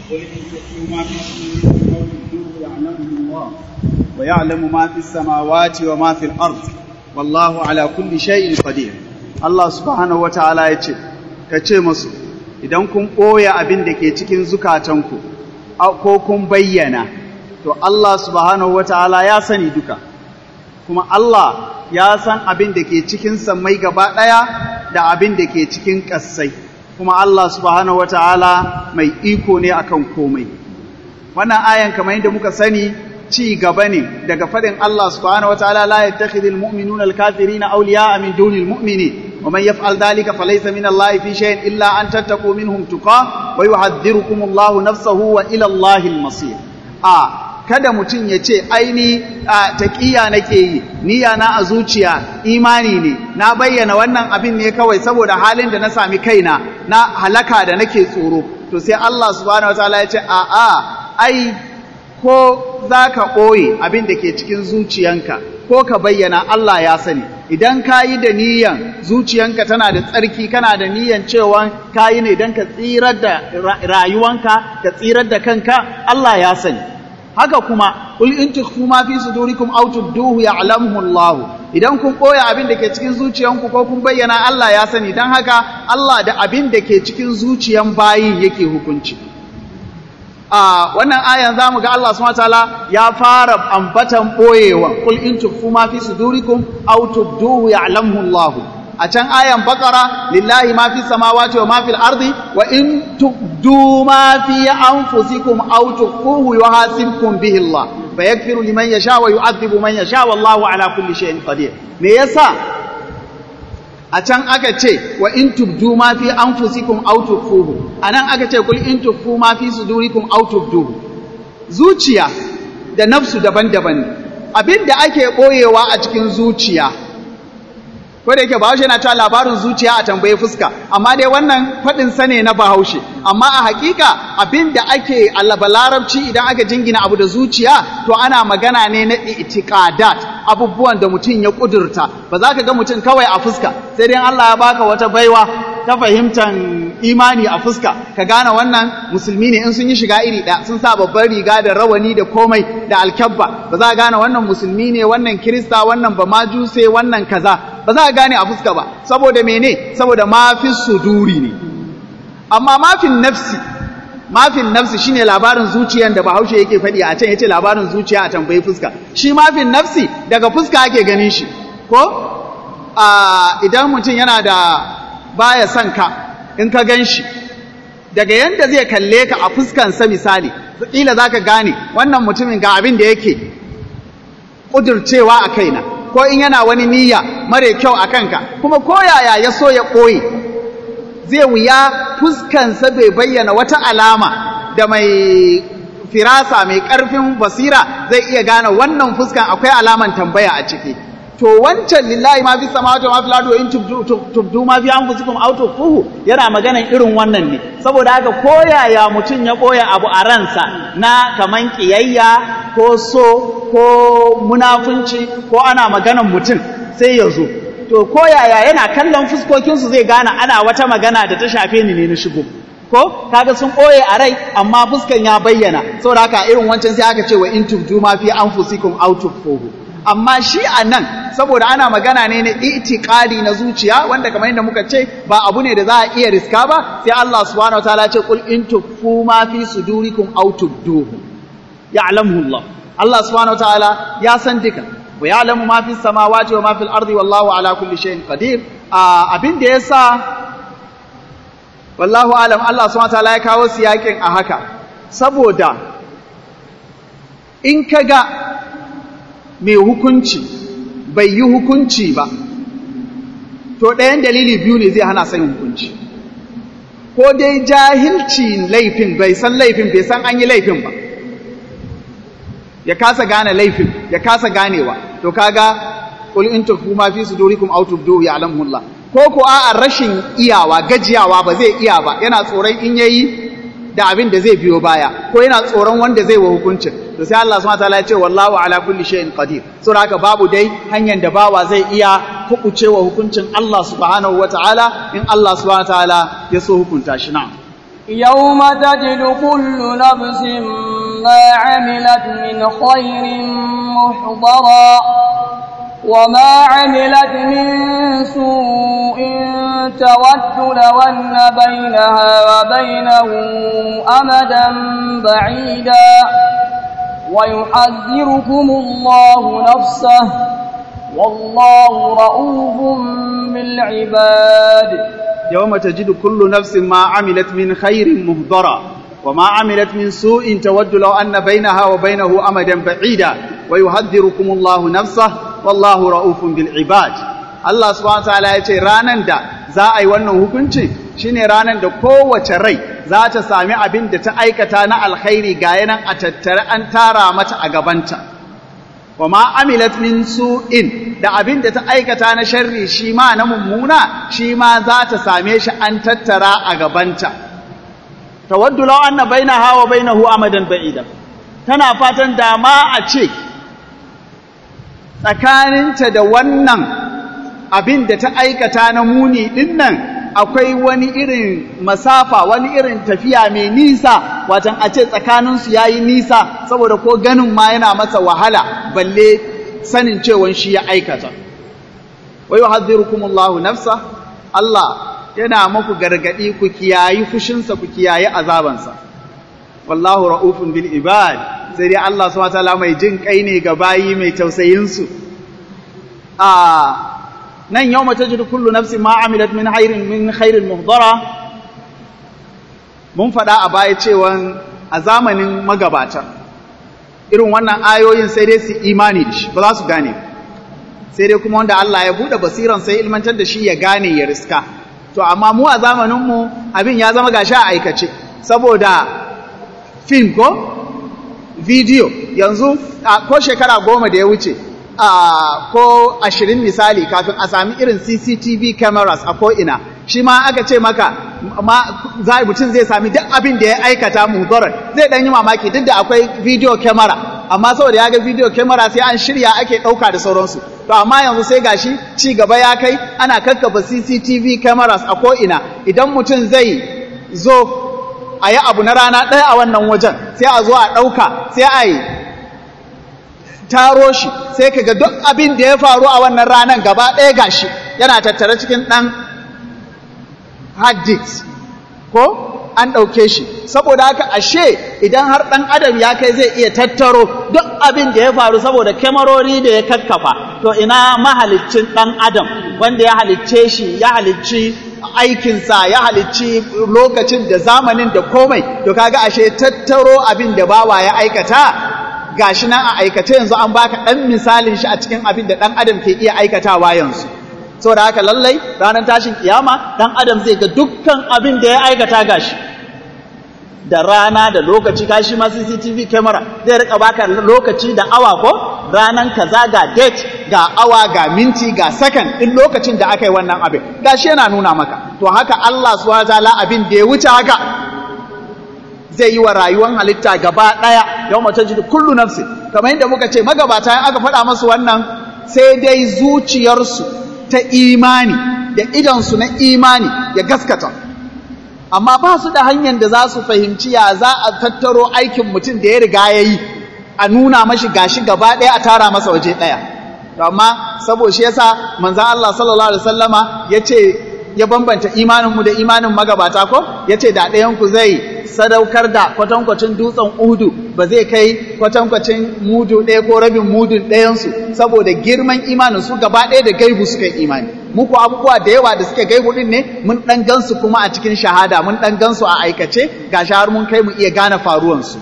قل إن تخفوا ما في صدوركم أو تبدوه يعلمه الله ويعلم ما في السماوات وما في الأرض والله على كل شيء قدير الله سبحانه وتعالى يقول kace musu idan kun ɓoye abin da ke cikin zukatanku ko kun bayyana to Allah subhanahu wataala ya sani duka kuma Allah ya san abin da ke cikin sammai gaba ɗaya da abin da ke cikin ƙasai kuma Allah subhanahu wataala mai iko ne akan komai wannan ayan kamar yadda muka sani ci gaba ne daga faɗin Allah subhanahu wataala la yattakhidhul mu'minuna al-kafirina awliya'a min dunil mu'minin ومن يفعل ذلك فليس من الله في شيء إلا أن تتقوا منهم تقاه ويحذركم الله نفسه وإلى الله المصير آه kada mutum ya ce aini a taƙiya nake yi niyya na a zuciya imani ne na bayyana wannan abin ne kawai saboda halin da na sami kaina na halaka da nake tsoro to sai Allah subhanahu wataala ya ce a a ai ko za ka ɓoye abin da ke cikin zuciyanka ko ka bayyana Allah ya sani idan ka yi da niyan zuciyanka tana da tsarki kana da niyan cewa ka yi ne don ka tsirar da rayuwanka ka tsirar da kanka Allah ya sani haka kuma ul in tukhfu ma fi sudurikum aw tubduhu ya'lamuhu Allah idan kun koya abin da ke cikin zuciyanku ko kun bayyana Allah ya sani dan haka Allah da abin da ke cikin zuciyan bayi yake hukunci a wannan ayan zamu ga Allah subhanahu wataala ya fara ambatan boyewa qul in tukhfu ma fi sudurikum aw tubduhu ya'lamuhu Allah a can ayan bakara lillahi ma fi samawati wa ma fil ardi wa in tubdu ma fi anfusikum aw tukhfuhu yuhasibkum bihi Allah fa yaghfiru liman yasha wa yu'adhibu man yasha wallahu ala kulli shay'in qadir me yasa a can aka ce wa in tubdu ma fi anfusikum aw tukhfuhu anan aka ce kul in tukhfu ma fi sudurikum aw tubduhu zuciya da nafsu daban-daban ne abinda ake boyewa a cikin zuciya ko da yake bahaushe yana cewa labarin zuciya a tambaye fuska amma dai wannan faɗin sa ne na bahaushe amma a hakika abin da ake alaba larabci idan aka jingina abu da zuciya to ana magana ne na itiqadat abubuwan da mutum ya kudurta ba za ka ga mutum kawai a fuska sai dai Allah ya baka wata baiwa ta fahimtar imani a fuska ka gane wannan musulmi ne in sun yi shiga iri ɗaya sun sa babban riga da rawani da komai da alkyabba ba za ka gane wannan musulmi ne wannan kirista wannan ba majuse wannan kaza ba za a gane a fuska ba saboda mene saboda mafi suduri ne amma mafin nafsi mafin nafsi shine labarin zuciyan da bahaushe yake faɗi a can yace labarin zuciya a tambayi fuska shi mafin nafsi daga fuska ake ganin shi ko a idan mutum yana da baya son ka in ka gan shi daga yanda zai kalle ka a fuskansa misali kila zaka gane wannan mutumin ga abin da yake ƙudurcewa a kaina ko in yana wani niyya mare kyau a kanka kuma ko yaya ya so ya ɓoye zai wuya fuskansa bai bayyana wata alama da mai firasa mai ƙarfin basira zai iya gane wannan fuskan akwai alaman tambaya a ciki to wancan lillahi ma fi samawati wa ma fil ardi in tubdu ma fi anfusikum aw tukhfuhu yana maganan irin wannan ne saboda haka ko yaya mutum ya ɓoye abu a ransa na kaman kiyayya ko so ko munafunci ko ana maganan mutum sai ya zo to ko yaya yana kallon fuskokinsu zai gane ana wata magana da ta shafe ni ne na shigo ko kaga sun ɓoye a rai amma fuskan ya bayyana saboda haka irin wancan sai aka ce wa in tubdu ma fi anfusikum aw tukhfuhu amma shi a nan saboda ana magana ne na itiqadi na zuciya wanda kamar yadda muka ce ba abu ne da za a iya riska ba sai Allah subhanahu wataala ce qul in tukhfu ma fi sudurikum aw tubduhu ya'lamuhu Allah Allah subhanahu wataala ya san duka wa ya'lamu ma fi samawati wa ma fil ardi wallahu ala kulli shay'in qadir abin da yasa wallahu alam Allah subhanahu wataala ya kawo siyakin a haka saboda in kaga mai hukunci bai yi hukunci ba to ɗayan dalili biyu ne zai hana sayin hukunci ko dai jahilci laifin bai san laifin bai san an yi laifin ba ya kasa gane laifin ya kasa ganewa to kaga qul in tukhfu ma fi sudurikum aw tubduhu ya'lamuhu Allah ko ko a rashin iyawa gajiyawa ba zai iya ba yana tsoron in yayi da abin da zai biyo baya ko yana tsoron wanda zai wa hukuncin to sai Allah subhanahu wataala ya ce wallahu ala kulli shay'in qadir so haka babu dai hanyar da bawa zai iya hukucewa hukuncin Allah subhanahu wataala in Allah subhanahu wataala ya so hukunta shi na'am يوم تجد كل نفس ما عملت من خير محضرا وما عملت من سوء تود لو أن بينها وبينه أمدا بعيدا ويحذركم الله نفسه والله رؤوف بالعباد يوم تجد كل نفس ما عملت من خير مهضرا وما عملت من سوء تود لو أن بينها وبينه أمدا بعيدا ويحذركم الله نفسه والله رؤوف بالعباد Allah subhanahu wataala ya ce ranan da za a yi wannan hukunci shine ranan da kowace rai za ta sami abin da ta aikata na alkhairi ga yanan a tattare an tara mata a gabanta wa ma amilat min su'in da abin da ta aikata na sharri shi ma na mummuna shi ma za ta same shi an tattara a gabanta tawaddu law anna bainaha wa bainahu amadan ba'ida tana fatan da ma a ce tsakaninta da wannan abin da ta aikata na muni ɗin nan akwai wani irin masafa wani irin tafiya mai nisa watan a ce tsakaninsu ya yi nisa saboda ko ganin ma yana masa wahala balle sanin cewan shi ya aikata wai hadhirukumullahu nafsa Allah yana muku gargadi ku kiyayi fushinsa ku kiyayi azabansa wallahu ra'ufun bil ibad sai dai Allah subhanahu wa ta'ala mai jin kai ne ga bayi mai tausayin su a nan yau mace jiru kullu nafsi ma amilat min khairin min khairin muhdara mun faɗa a baya cewa a zamanin magabata irin wannan ayoyin sai dai su imani da shi ba za su gane sai dai kuma wanda Allah ya buɗe basiran sai ilmantar da shi ya gane ya riska to amma mu a zamaninmu abin ya zama gashi a aikace saboda film ko video yanzu ko shekara goma da ya wuce Uh, ko ashirin misali kafin a sami irin CCTV cameras a ko'ina shi ma aka ce maka ma za mutum zai sami duk abin da ya aikata mudarar zai ɗan yi mamaki duk da akwai video camera amma saboda ya ga video camera sai an shirya ake ɗauka da sauransu to amma yanzu sai gashi ci gaba ya kai ana kakkafa CCTV cameras a ko'ina idan mutum zai zo a yi abu na rana ɗaya a wannan wajen sai a zo a ɗauka sai a yi taro shi sai ka ga duk abin da ya faru a wannan ranar gaba ɗaya gashi yana tattare cikin ɗan hard disk ko an ɗauke shi saboda haka ashe idan har ɗan adam ya kai zai iya tattaro duk abin da ya faru saboda kyamarori da ya kakkafa to ina mahaliccin ɗan adam wanda ya halicce shi ya halicci aikinsa ya halicci lokacin da zamanin da komai to kaga ashe tattaro abin da bawa ya aikata gashi nan a aikace yanzu an baka ɗan misalin shi a cikin abin da ɗan adam ke iya aikatawa yanzu saboda haka lallai ranar tashin kiyama ɗan adam zai ga dukkan abin da ya aikata gashi da rana da lokaci kashi ma CCTV camera zai rika baka lokaci da awa ko ranan kaza ga date ga awa ga minti ga second din lokacin da aka yi wannan abin gashi yana nuna maka to haka Allah subhanahu wataala abin da ya wuce haka zai yi wa rayuwar halitta gaba ɗaya yau mace jiri kullu nafsi kamar yadda muka ce magabata yin aka faɗa masu wannan sai dai zuciyarsu ta imani da idansu na imani ya gaskata amma ba su da hanyar da za su fahimci ya za a tattaro aikin mutum da ya riga ya yi a nuna mashi gashi gaba ɗaya a tara masa waje ɗaya amma saboda shi yasa manzan Allah sallallahu alaihi wasallama ya ce ya bambanta imaninmu da imanin magabata ko ya ce da ɗayanku zai sadaukar da kwatankwacin dutsen udu ba zai kai kwatankwacin mudu ɗaya ko rabin mudun ɗayansu saboda girman imanin su gaba ɗaya da gaibu suka yi imani muku abubuwa da yawa da suke gaibu ɗin ne mun ɗan gansu kuma a cikin shahada mun ɗan gansu a aikace ga har mun kai mu iya gane faruwansu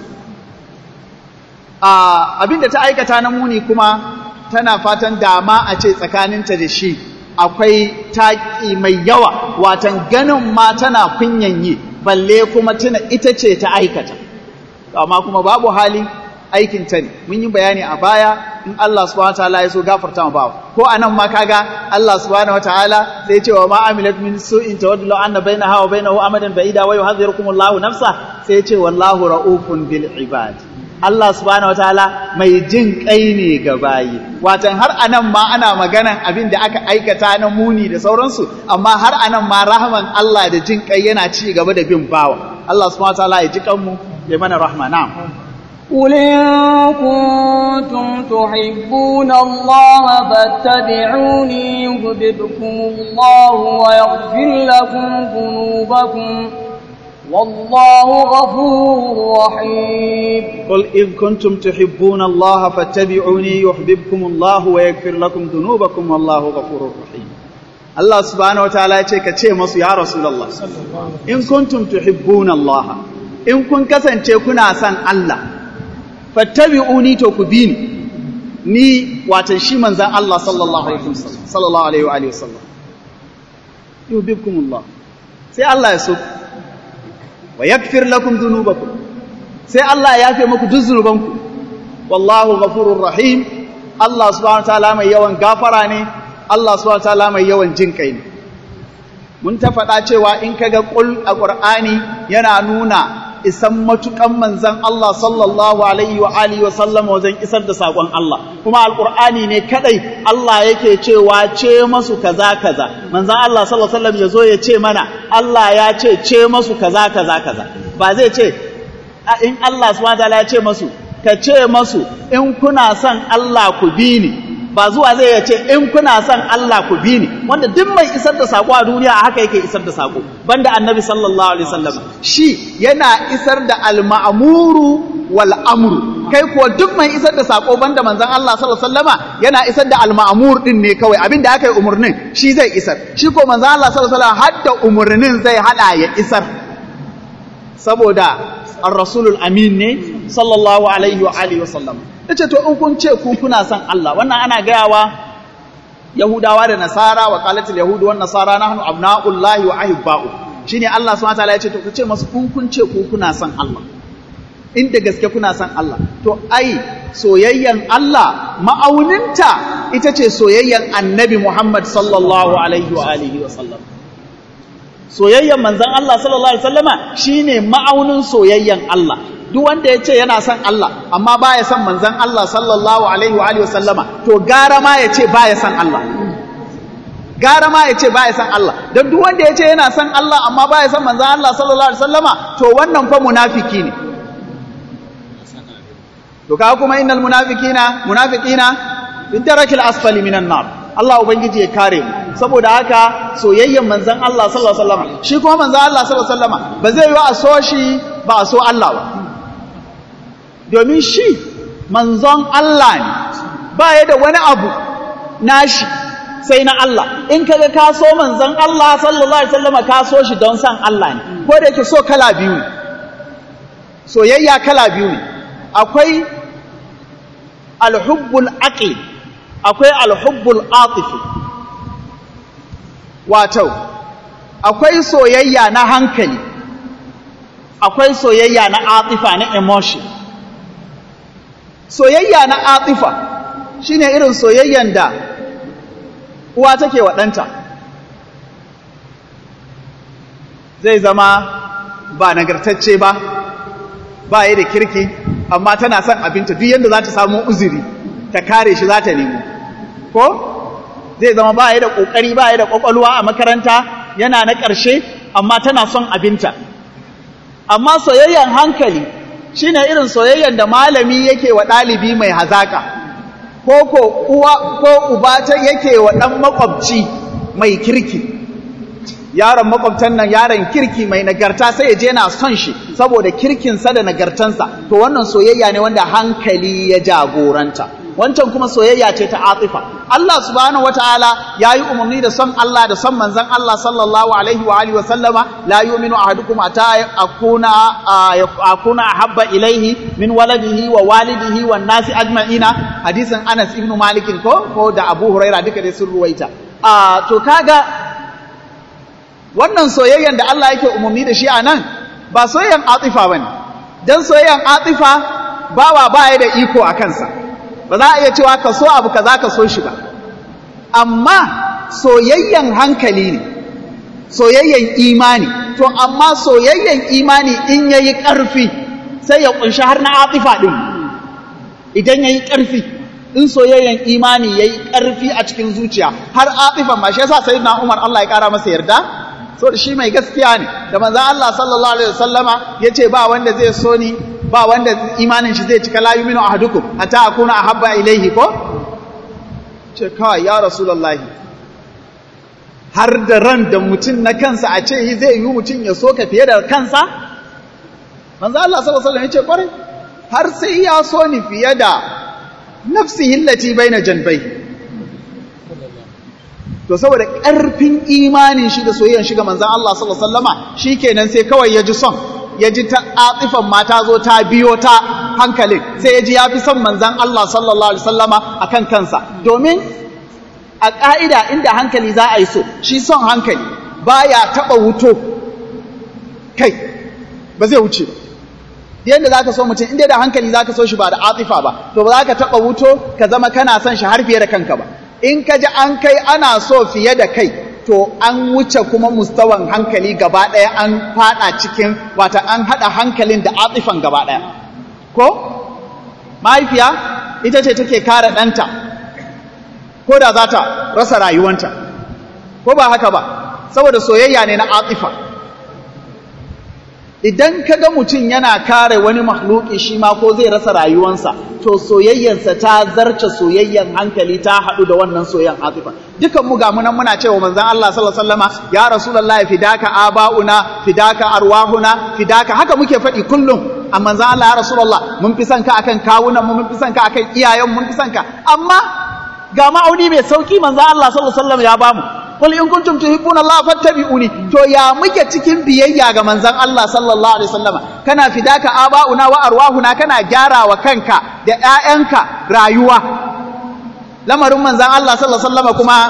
abin da ta aikata na muni kuma tana fatan dama a ce tsakaninta da shi akwai taƙi mai yawa watan ganin ma tana kunyan yi balle kuma tuna ita ce ta aikata amma kuma babu hali aikin ta ne mun yi bayani a baya in Allah subhanahu wataala ya so gafarta ma bawa ko anan ma kaga Allah subhanahu wataala sai ce wa ma amilat min su'in tawaddu anna bainaha wa bainahu amadan ba'ida wa yuhadhirukumullahu nafsa sai ce wallahu raufun bil ibad Allah subhanahu wataala mai jin kai ne ga bayi watan har anan ma ana maganan abin da aka aikata na muni da sauransu amma har anan ma rahman Allah da jin kai yana ci gaba da bin bawa Allah subhanahu wataala ya ji kanmu ya mana rahma na'am قل إن كنتم تحبون الله فاتبعوني يهببكم الله ويغفر لكم ذنوبكم والله غفور رحيم قل إن كنتم تحبون الله فاتبعوني يحببكم الله ويغفر لكم ذنوبكم والله غفور رحيم Allah subhanahu wa ta'ala ya ce ka ce masu ya Rasulullah in kuntum tuhibbuna Allah in kun kasance kuna son Allah fattabi'uni to ku bi ni ni watan shi manzan Allah sallallahu alaihi wasallam sallallahu alaihi wa alihi wasallam yuhibbukumullah sai Allah ya so wa yaghfir lakum dhunubakum sai Allah ya yafe muku duk zunubanku wallahu ghafurur rahim Allah subhanahu wa ta'ala mai yawan gafara ne Allah subhanahu wa ta'ala mai yawan jin kai ne mun ta faɗa cewa in kaga qul a Qur'ani yana nuna isan matukan manzan Allah sallallahu alaihi wa alihi wa sallam wajen isar da sakon Allah kuma alqur'ani ne kadai Allah yake cewa ce masu kaza kaza manzan Allah sallallahu alaihi wasallam yazo ya ce mana Allah ya ce ce masu kaza kaza kaza ba zai ce in Allah subhanahu wataala ya ce masu ka ce masu in kuna son Allah ku bi ni ba zuwa zai ya ce in kuna son Allah ku bi ni wanda duk mai isar da sako a duniya a haka yake isar da sako banda annabi sallallahu alaihi wasallam shi yana isar da al-ma'muru wal amru kai kuwa duk mai isar da sako banda manzon Allah sallallahu alaihi wasallama yana isar da al-ma'mur din ne kawai abinda aka yi umurnin shi zai isar shi ko manzon Allah sallallahu alaihi wasallam hadda umurnin zai hada ya isar saboda ar-rasulul amin ne sallallahu alaihi wa alihi wasallam yace to in kun ce ku kuna son Allah wannan ana gayawa Yahudawa da Nasara wa qalatul yahudu wan nasara nahnu abna'ullahi wa ahibba'u shine Allah subhanahu wataala yace to ku ce masu kun kun ce ku kuna son Allah inda gaske kuna son Allah to ai soyayyan Allah ma'auninta ita ce soyayyan Annabi Muhammad sallallahu alaihi wa alihi wa sallam soyayyan manzon Allah sallallahu alaihi wasallama shine ma'aunin soyayyan Allah duk wanda ya ce yana son Allah amma baya son manzon Allah sallallahu alaihi wa alihi wasallama to gara ma ya ce baya son Allah gara ma ya ce baya son Allah don duk wanda ya ce yana son Allah amma baya son manzon Allah sallallahu alaihi wasallama to wannan fa munafiki ne to kaga kuma innal munafiqina munafiqina fi darakil asfali minan nar Allah ubangiji ya kare mu saboda haka soyayyen manzon Allah sallallahu alaihi wasallama shi kuma manzon Allah sallallahu alaihi wasallama ba zai yi a so shi ba a so Allah ba domin shi manzon Allah ne ba ya da wani abu nashi sai na Allah in kaga ka so manzon Allah sallallahu alaihi wasallam ka so shi don san Allah ne ko da yake so kala biyu ne soyayya kala biyu ne akwai alhubbul aqli akwai alhubbul atifi wato akwai soyayya na hankali akwai soyayya na atifa na emotion soyayya na atifa shine irin soyayyan da uwa take wa ɗanta zai zama ba nagartacce ba ba yi da kirki amma tana son abinta duk yadda za ta samu uzuri ta kare shi za ta nemo ko zai zama ba yi da ƙoƙari ba yi da ƙwaƙwalwa a makaranta yana na ƙarshe amma tana son abinta amma soyayyan hankali shine irin soyayyan da malami yake wa ɗalibi mai hazaka ko ko uwa ko uba ta yake wa ɗan makwabci mai kirki yaron makwabtan nan yaron kirki mai nagarta sai ya je na son shi saboda kirkinsa da nagartansa to wannan soyayya ne wanda hankali ya jagoranta wancan kuma soyayya ce ta atifa Allah subhanahu wataala yayi umarni da son Allah da son manzon Allah sallallahu alaihi wa alihi wa sallama la yu'minu ahadukum ata akuna akuna ahabba ilaihi min waladihi wa walidihi wan nasi ajma'ina hadisin Anas ibn Malik ko ko da Abu Huraira duka dai sun ruwaita a to kaga wannan soyayyan da Allah yake umarni da shi a nan ba soyayyan atifa bane dan soyayyan atifa bawa baya da iko a kansa ba za a iya cewa ka so abu kaza ka so shi ba amma soyayyan hankali ne soyayyan imani to amma soyayyan imani in yayi ƙarfi sai ya kunshi har na atifa din idan yayi ƙarfi in soyayyan imani yayi ƙarfi a cikin zuciya har atifa ma shi yasa sayyidina Umar Allah ya kara masa yarda so shi mai gaskiya ne da manzon Allah sallallahu alaihi wasallama yace ba wanda zai so ni ba wanda imanin shi zai cika la yuminu ahadukum hatta akuna ahabba ilaihi ko ce kawai ya rasulullahi har da ran da mutum na kansa a ce zai yi mutum ya so ka fiye da kansa manzo Allah sallallahu alaihi wasallam yace kwarai har sai ya so ni fiye da nafsihi allati baina janbai to saboda ƙarfin imanin shi da soyayyan shi ga manzon Allah sallallahu alaihi wasallama shikenan sai kawai ya ji son ya ji ta atifan mata zo ta biyo ta hankalin sai ya ji ya fi son manzon Allah sallallahu alaihi wasallama akan kansa domin a ƙa'ida inda hankali za a yi so shi son hankali baya taɓa wuto kai ba zai wuce ba yadda za ka so mutum inda da hankali za ka so shi ba da atifa ba to ba za ka taɓa wuto ka zama kana son shi har fiye da kanka ba in ka ji an kai ana so fiye da kai to an wuce kuma mustawan hankali gaba ɗaya an faɗa cikin wata an haɗa hankalin da atifan gaba ɗaya ko mahaifiya ita ce take kare ɗanta ko da za ta rasa rayuwanta ko ba haka ba saboda soyayya ne na atifa idan ka ga mutum yana kare wani mahluki shi ma ko zai rasa rayuwansa to soyayyarsa ta zarce soyayyan hankali ta haɗu da wannan soyayyan atifa dukan mu ga munan muna cewa manzon Allah sallallahu alaihi wasallama ya rasulullahi fidaka abauna fidaka arwahuna fidaka haka muke faɗi kullum a manzon Allah ya rasulullah mun fi son ka akan kawunan mu mun fi son ka akan iyayen mun fi son ka amma ga ma'auni mai sauki manzon Allah sallallahu alaihi wasallam ya bamu qul in kuntum tuhibbuna Allah fattabi'uni to ya muke cikin biyayya ga manzon Allah sallallahu alaihi wasallama kana fidaka aba'una wa arwahuna kana gyara wa kanka da ƴaƴanka rayuwa lamarin manzon Allah sallallahu alaihi wasallama kuma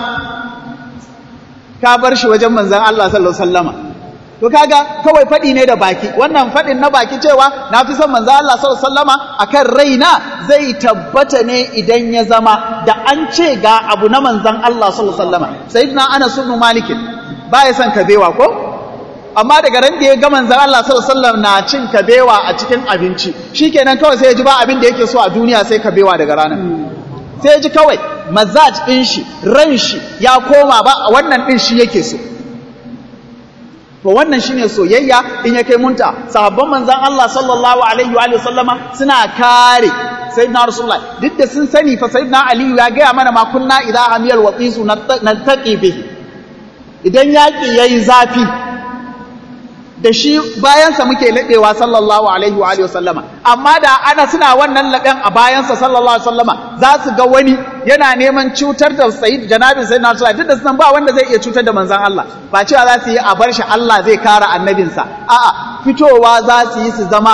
ka bar shi wajen manzon Allah sallallahu alaihi wasallama to kaga kawai faɗi ne da baki wannan faɗin na baki cewa na fi son manzo Allah sallallahu alaihi wasallama akan raina zai tabbata ne idan ya zama da an ce ga abu na manzon Allah sallallahu alaihi wasallama sayyidina Anas ibn Malik baya son kabewa ko amma daga ran da ya ga manzon Allah sallallahu alaihi wasallam na cin kabewa a cikin abinci shikenan kawai sai ya ji ba abin da yake so a duniya sai kabewa daga ranar sai ya ji kawai mazaj din shi ran shi ya koma ba wannan din shi yake so to wannan shine soyayya in ya kai munta sahabban manzon Allah sallallahu alaihi wa sallama suna kare sayyidina rasulullah duk da sun sani fa sayyidina ali ya gaya mana ma kunna idza hamiyal waqisu naltaqi bihi idan yaki yayi zafi da shi bayansa muke laɗewa sallallahu alaihi wa sallama amma da ana suna wannan laɗen a bayansa sallallahu alaihi wa sallama za su ga wani yana neman cutar da sayyid janabin sayyid na duk da sunan ba wanda zai iya cutar da manzon Allah ba cewa za su yi a bar shi Allah zai kare annabinsa a'a fitowa za su yi su zama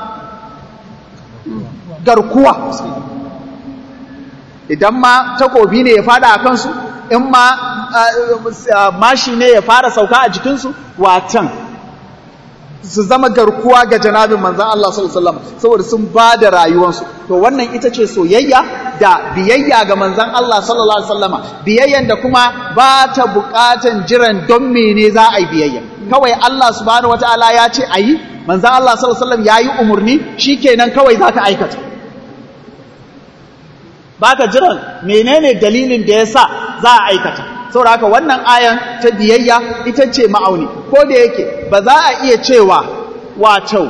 garkuwa idan ma takobi ne ya fada a kansu in ma mashi ne ya fara sauka a jikinsu watan su zama garkuwa ga janabin manzan Allah sallallahu alaihi wasallam saboda sun ba da rayuwansu to wannan ita ce soyayya da biyayya ga manzan Allah sallallahu alaihi wasallama biyayyan da kuma ba ta buƙatan jiran don mene za a yi biyayya kawai Allah subhanahu wataala ya ce ayi manzan Allah sallallahu alaihi wasallam yayi umurni shikenan kawai za ka aikata baka jiran menene dalilin da yasa za a aikata saboda haka wannan ayan ta biyayya ita ce ma'auni ko da yake ba za a iya cewa wato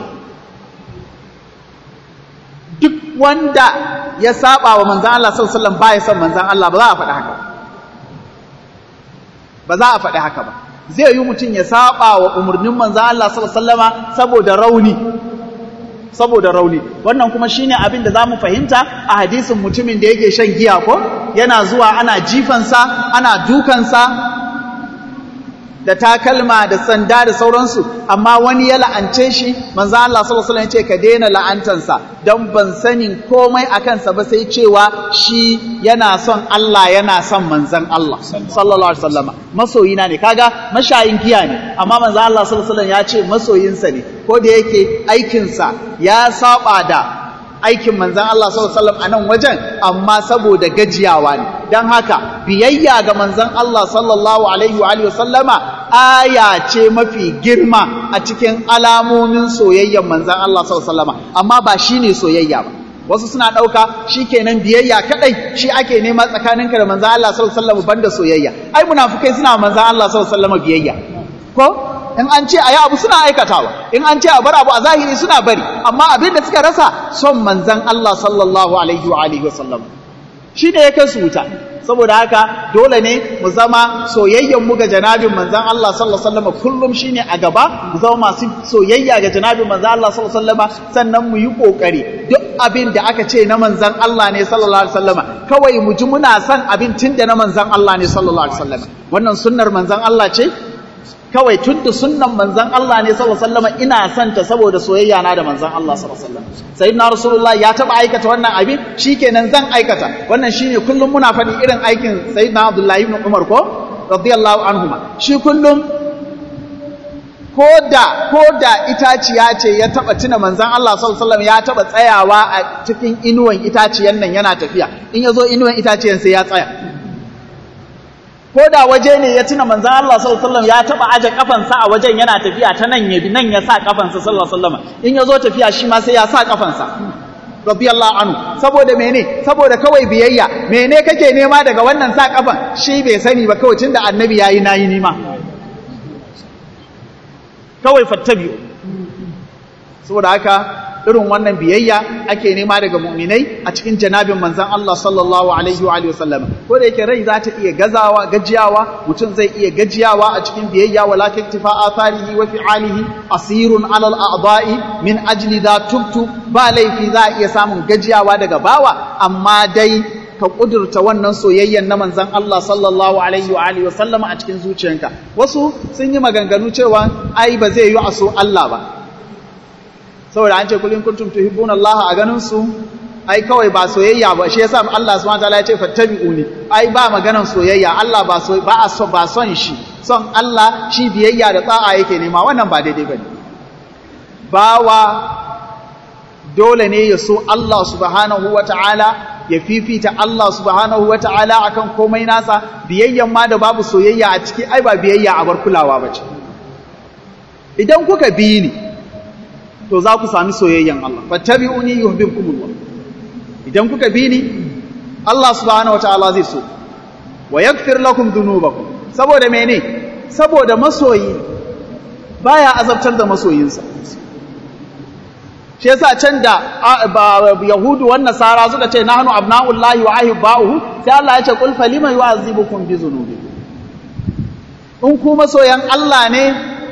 duk wanda ya saba wa manzan Allah sallallahu alaihi wasallam baya son manzan Allah ba za a faɗi haka ba za a faɗi haka ba zai yi mutum ya saba wa umarnin manzan Allah sallallahu alaihi wasallama saboda rauni saboda rauni wannan kuma shine abin da zamu fahimta a hadisin mutumin da yake shan giya ko yana zuwa ana jifansa ana dukansa da takalma da sanda da sauransu amma wani ya la'ance shi manzo Allah sallallahu alaihi wasallam ya ce ka daina la'antansa dan ban sanin komai akan sa ba sai cewa shi yana son Allah yana son manzon Allah sallallahu alaihi wasallam masoyina ne kaga mashayin giya ne amma manzo Allah sallallahu alaihi wasallam ya ce masoyinsa ne ko da yake aikinsa ya saba da aikin manzan Allah sallallahu alaihi wasallam a nan wajen amma saboda gajiyawa ne don haka biyayya ga manzan Allah sallallahu alaihi wa alihi wasallama aya ce mafi girma a cikin alamomin soyayyan manzan Allah sallallahu alaihi wasallama amma ba shine soyayya ba wasu suna ɗauka shi kenan biyayya kaɗai shi ake nema tsakaninka da manzan Allah sallallahu alaihi wasallam banda soyayya ai munafukai suna manzan Allah sallallahu alaihi wasallam biyayya ko in an ce a yi abu suna aikatawa in an ce a bar abu a zahiri suna bari amma abin da suka rasa son manzan Allah sallallahu alaihi wa alihi wasallam shi ne ya kai su wuta saboda haka dole ne mu zama soyayyen mu ga janabin manzan Allah sallallahu alaihi wasallam kullum shine a gaba mu zama masu soyayya ga janabin manzan Allah sallallahu alaihi wasallam sannan mu yi kokari duk abin da aka ce na manzan Allah ne sallallahu alaihi wasallam kawai mu ji muna son abin tunda na manzan Allah ne sallallahu alaihi wasallam wannan sunnar manzan Allah ce kawai tun da sunnan manzan Allah ne sallallahu alaihi wasallam ina son ta saboda soyayya na da manzan Allah sallallahu alaihi wasallam sayyidina rasulullah ya taba aikata wannan abin shikenan zan aikata wannan shine kullum muna faɗi irin aikin sayyidina abdullahi ibn umar ko radiyallahu anhuma shi kullum koda koda itaciya ce ya taba tuna manzan Allah sallallahu alaihi wasallam ya taba tsayawa a cikin inuwan itaciyan nan yana tafiya in yazo inuwan itaciyan sai ya tsaya ko da waje ne ya tuna manzan Allah sallallahu alaihi wasallam ya taba aje kafansa a wajen yana tafiya ta nan ya bi nan ya sa kafansa sallallahu alaihi wasallam in ya zo tafiya shi ma sai ya sa kafansa radiyallahu anhu saboda mene saboda kawai biyayya mene kake nema daga wannan sa kafan shi bai sani ba kawai tunda annabi yayi nayi nima kawai fattabi'u saboda haka irin wannan biyayya ake nema daga mu'minai a cikin janabin manzan Allah sallallahu alaihi wa alihi wasallam ko da yake rai za ta iya gazawa gajiyawa mutum zai iya gajiyawa a cikin biyayya wala taktifa atharihi wa fi'alihi asirun alal a'da'i min ajli da tubtu ba laifi za a iya samun gajiyawa daga bawa amma dai ka kudurta wannan soyayyen na manzan Allah sallallahu alaihi wa alihi wasallam a cikin zuciyanka wasu sun yi maganganu cewa ai ba zai yi a so Allah ba saboda an ce kullin kuntum tuhibbuna Allah a ganin su ai kawai ba soyayya ba shi yasa Allah subhanahu wataala ya ce fattabi'uni ai ba maganan soyayya Allah ba so ba a so ba son shi son Allah shi biyayya da tsa'a yake nema wannan ba daidai bane bawa dole ne ya so Allah subhanahu wataala ya fifita Allah subhanahu wataala akan komai nasa biyayyan ma da babu soyayya a ciki ai ba biyayya a bar kulawa bace idan kuka bi ni to za ku sami soyayyen Allah fattabi'uni yuhibbukumullah idan kuka bi ni Allah subhanahu wataala zai so wa yaghfir lakum dhunubakum saboda mene saboda masoyi baya azabtar da masoyinsa shi yasa can da yahudu wan nasara suka ce nahnu abna'ullahi wa ahibba'uhu sai Allah ya ce qul falima yu'azibukum bi dhunubikum in ku masoyan Allah ne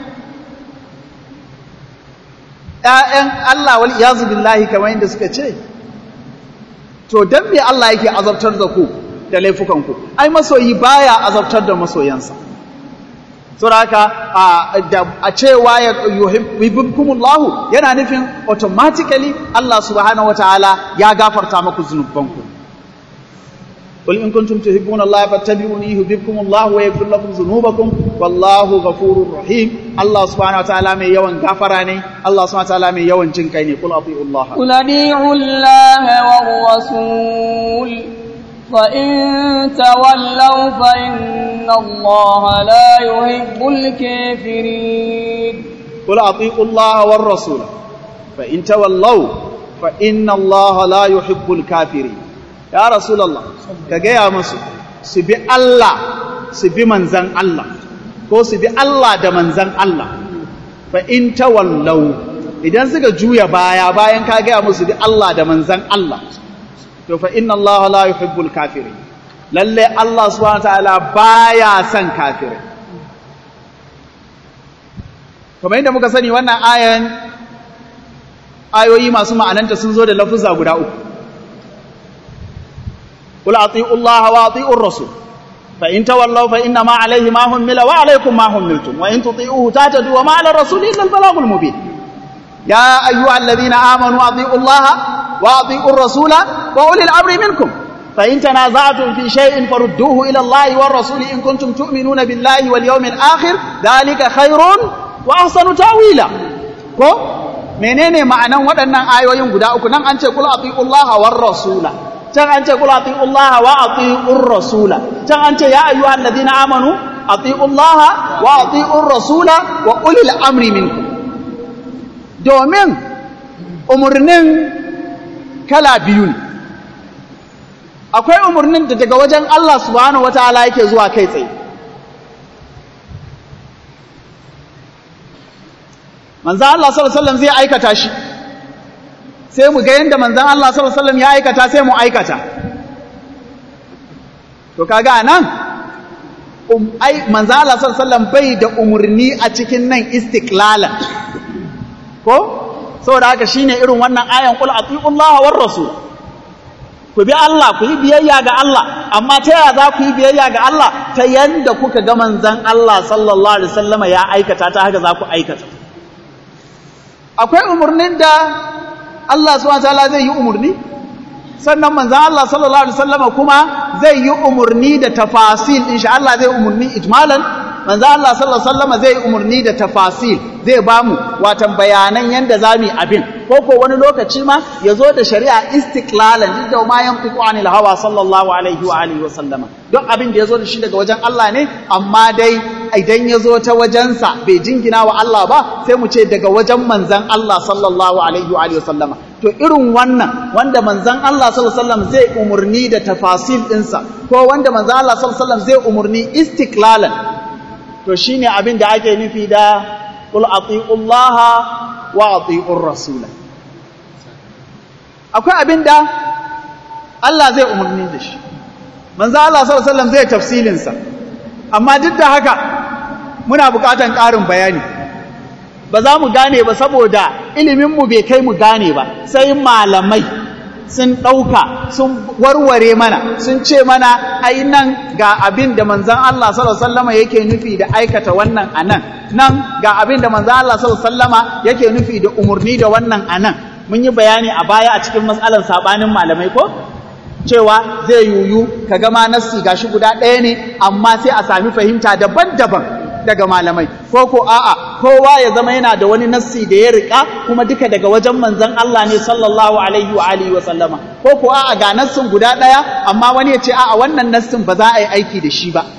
‘ya'yan Allah wal iyazu billahi kamar yadda suka ce, to, don me Allah yake azabtar da ku da laifukanku, ai, masoyi baya azabtar da masoyansa. Suraka a cewa ya yuhibbukumullahu yana nufin automatically Allah subhanahu wata'ala ya gafarta maku zunubanku. قل إن كنتم تحبون الله فاتبعوني يحببكم الله ويغفر لكم ذنوبكم والله غفور رحيم الله سبحانه وتعالى من يوم غفراني الله سبحانه وتعالى من يوم جنكيني قل أطيعوا الله قل أطيعوا الله والرسول فإن تولوا فإن الله لا يحب الكافرين قل أطيعوا الله والرسول فإن تولوا فإن الله لا يحب الكافرين ya rasulallah ka gaya masu su bi Allah su bi manzan Allah ko su bi Allah da manzan Allah fa in tawallau idan suka juya baya bayan ka gaya musu bi Allah da manzan Allah to fa inna Allah la yuhibbul kafirin lalle Allah subhanahu wataala baya son kafirai kamar yadda muka sani wannan ayan ayoyi masu ma'ananta sun zo da lafuza guda uku قل أطيعوا الله وأطيعوا الرسول فإن تولوا فإنما عليه ما حمل وعليكم ما حملتم وإن تطيعوه تهتدوا وما على الرسول إلا البلاغ المبين يا أيها الذين آمنوا أطيعوا الله وأطيعوا الرسول وأولي الأمر منكم فإن تنازعتم في شيء فردوه إلى الله والرسول إن كنتم تؤمنون بالله واليوم الآخر ذلك خير وأحسن تأويلا ko menene ma'anan waɗannan ayoyin guda uku nan an ce kul atiullaha war rasula can an ce kul atiullaha wa atiur rasula can an ce ya ayyuhal ladina amanu atiullaha wa atiur rasula wa ulil amri minkum domin umurnin kala biyu ne akwai umurnin da daga wajen Allah subhanahu wataala yake zuwa kai tsaye manzan Allah sallallahu alaihi wasallam zai aikata shi sai mu ga yanda manzan Allah sallallahu alaihi wasallam ya aikata sai mu aikata to kaga nan um, ai manzan Allah sallallahu alaihi wasallam bai da umurni a cikin nan istiklalan ko saboda haka shine irin wannan ayan qul atiullaha war rasul ku bi Allah ku yi biyayya ga Allah amma ta yaya za ku yi biyayya ga Allah ta yanda kuka ga manzan Allah sallallahu alaihi wasallama ya aikata ta haka za ku aikata akwai umurnin da Allah subhanahu wataala zai yi umurni sannan manzan Allah sallallahu alaihi wasallama kuma zai yi umurni da tafasil insha Allah zai umurni ijmalan manzan Allah sallallahu alaihi wasallama zai umurni da tafasil zai bamu watan bayanan yanda zamu yi abin ko ko wani lokaci ma ya zo da shari'a istiklalan duk da ma yantiqu anil hawa sallallahu alaihi wa alihi wa sallama duk abin da ya zo da shi daga wajen Allah ne amma dai idan ya zo ta wajensa bai jingina wa Allah ba sai mu ce daga wajen manzan Allah sallallahu alaihi wa alihi wa sallama to irin wannan wanda manzan Allah sallallahu alaihi wasallam zai umurni da tafasil ɗinsa ko wanda manzan Allah sallallahu alaihi wasallam zai umurni istiklalan to shine abin da ake nufi da qul atiullaha wa ati'ur rasula akwai abinda Allah zai umarni da shi manzo Allah sallallahu alaihi wasallam zai tafsilin sa amma duk da haka muna buƙatan ƙarin bayani ba za mu gane ba saboda ilimin mu bai kai mu gane ba sai malamai sun ɗauka sun warware mana sun ce mana ai nan ga abin da manzon Allah sallallahu alaihi wasallama yake nufi da aikata wannan anan nan ga abin da manzon Allah sallallahu alaihi wasallama yake nufi da umurni da wannan anan mun yi bayani a baya a cikin matsalar sabanin malamai ko cewa zai yuyu kaga ma nassi gashi guda ɗaya ne amma sai a sami fahimta daban-daban daga malamai ko ko a'a kowa ya zama yana da wani nassi da ya rika kuma duka daga wajen manzon Allah ne sallallahu alaihi wa alihi wa sallama ko ko a'a ga nassin guda daya amma wani ya ce a'a wannan nassin ba za a yi aiki da shi ba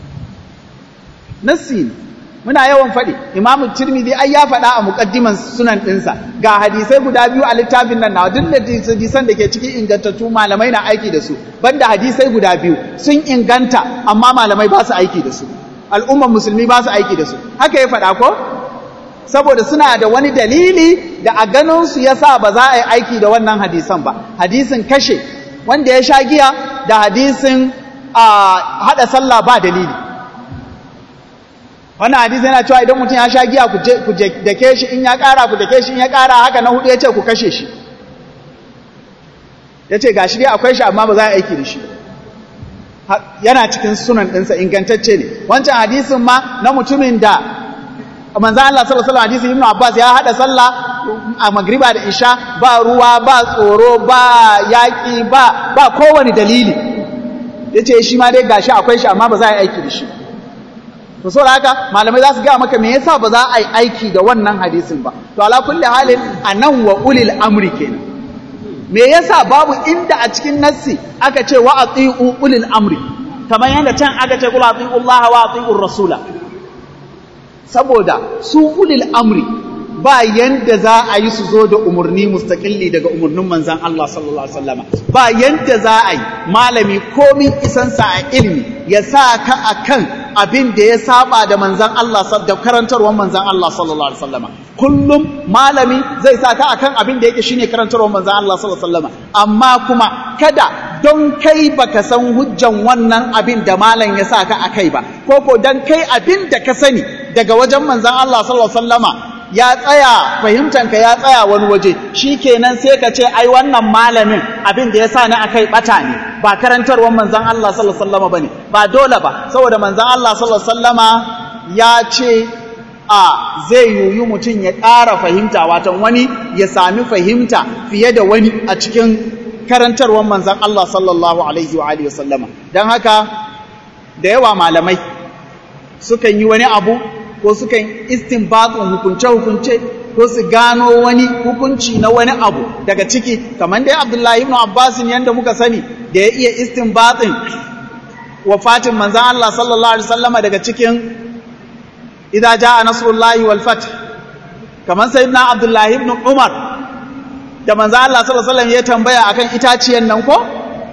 nassi ne muna yawan faɗi imamu tirmidhi ai ya faɗa a muqaddiman sunan ɗinsa ga hadisai guda biyu a littafin nan na duk da hadisan da ke cikin ingantattu malamai na aiki da su banda hadisai guda biyu sun inganta amma malamai ba su aiki da su al'umman musulmi ba su aiki da su haka ya faɗa ko saboda suna da wani dalili da a ganinsu ya sa ba za a yi aiki da wannan hadisan ba hadisin kashe wanda ya sha giya da hadisin haɗa sallah ba dalili wannan hadisi yana cewa idan mutum ya sha giya ku dake shi in ya ƙara ku dake shi in ya ƙara haka na hudu ya ce ku kashe shi ya ce ga shi dai akwai shi amma ba za a aiki da shi yana cikin sunan ɗinsa ingantacce ne wancan hadisin ma na mutumin da manzan Allah sallallahu alaihi hadisi Ibn Abbas ya hada sallah a magriba da isha ba ruwa ba tsoro ba yaƙi ba ba kowane dalili yace shi ma dai gashi akwai shi amma ba za a yi aiki da shi to saboda haka malamai za su ga maka me yasa ba za a yi aiki da wannan hadisin ba to ala kulli halin anan wa ulil amri kenan me yasa babu inda a cikin nassi aka ce wa ati'u ulil amri kamar yadda can aka ce kul ati'u Allah wa ati'u rasula saboda su ulil amri ba yanda za a yi su zo da umarni mustaqilli daga umarnin manzon Allah sallallahu alaihi wasallam ba yanda za a yi malami komin isansa a ilimi ya sa ka akan abin da ya saba da manzan Allah da karantarwar manzan Allah sallallahu alaihi wasallam kullum malami zai sa ka akan abin da yake shine karantarwar manzan Allah sallallahu alaihi wasallam amma kuma kada don kai baka san hujjan wannan abin da malam ya sa ka akai ba ko ko dan kai abin da ka sani daga wajen manzan Allah sallallahu alaihi wasallama ya tsaya fahimtanka ya tsaya wani waje shikenan sai ka ce ai wannan malamin abin da ya sa ni akai bata ne ba karantarwar manzon Allah sallallahu alaihi wasallama bane ba dole ba saboda manzon Allah sallallahu alaihi wasallama ya ce a zai yuyu mutum ya ƙara fahimta watan wani ya sami fahimta fiye da wani a cikin karantarwar manzon Allah sallallahu alaihi wa alihi wasallama dan haka da yawa malamai sukan yi wani abu ko sukan istinbatun hukunce-hukunce ko su gano wani hukunci na wani abu daga ciki kamar dai Abdullahi ibn Abbas yanda muka sani da ya iya istinbatin wafatin manzon Allah sallallahu alaihi wasallama daga cikin idza jaa nasrullahi wal fath kamar sayyidina Abdullahi ibn Umar da manzon Allah sallallahu alaihi wasallam ya tambaya akan itaciyan nan ko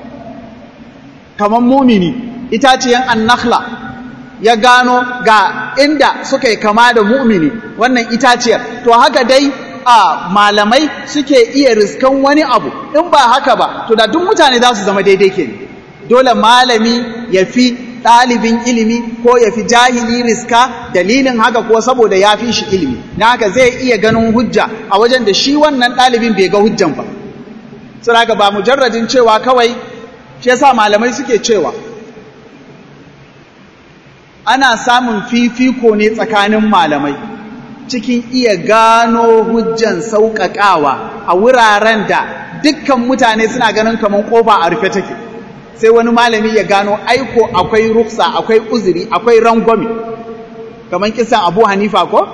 kamar mumini itaciyan annakhla ya gano ga inda suka yi kama da mu'mini wannan itaciyar to haka dai a malamai suke iya riskan wani abu in ba haka ba to da duk mutane za su zama daidai ke dole malami ya fi ɗalibin ilimi ko ya fi jahili riska dalilin haka ko saboda ya fi shi ilimi na haka zai iya ganin hujja a wajen da shi wannan ɗalibin bai ga hujjan ba sun haka ba mujarradin cewa kawai shi yasa malamai suke cewa ana samun fifiko ne tsakanin malamai cikin iya gano hujjan sauƙaƙawa a wuraren da dukkan mutane suna ganin kamar ƙofa a rufe take sai wani malami ya gano aiko akwai ruksa akwai uzuri akwai rangwami kamar kisan abu hanifa ko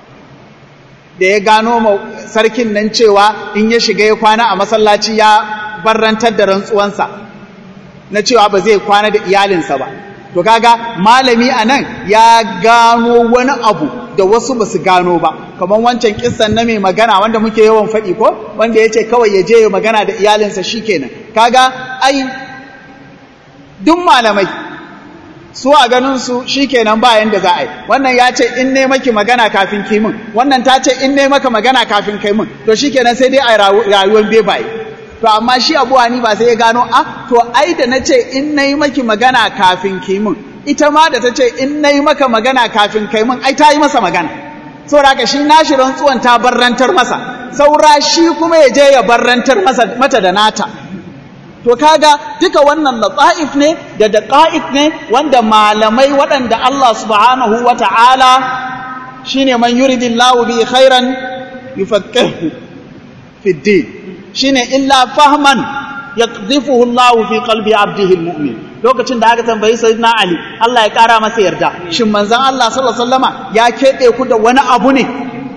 da ya gano sarkin nan cewa in ya shiga ya kwana a masallaci ya barrantar da rantsuwansa na cewa ba zai kwana da iyalinsa ba to kaga malami a nan ya gano wani abu da wasu ba su gano ba kamar wancan kissan na mai magana wanda muke yawan faɗi ko wanda ya ce kawai ya je ya magana da iyalinsa shi kenan kaga ai duk malamai su a ganinsu shi kenan ba yanda za a yi wannan ya ce in ne maki magana kafin kimin wannan ta ce in ne maka magana kafin kai min to shi kenan sai dai a rayuwar bebaye to amma shi abu hani ba sai ya gano a to ai da na ce in na yi maki magana kafin kimin ita ma da ta ce in na yi maka magana kafin kai min ai ta yi masa magana saboda haka shi nashi rantsuwan ta barrantar masa saura shi kuma ya je ya barrantar masa mata da nata to kaga duka wannan lata'if ne da daqa'iq ne wanda malamai waɗanda Allah subhanahu wata'ala shine man yuridillahu bi khairan yufaqihu fi din shine illa fahman yaqdhifuhu Allah fi qalbi 'abdihi almu'min lokacin da aka tambayi sayyidina Ali Allah ya kara masa yarda shin manzon Allah sallallahu alaihi wasallama ya kebe ku da wani abu ne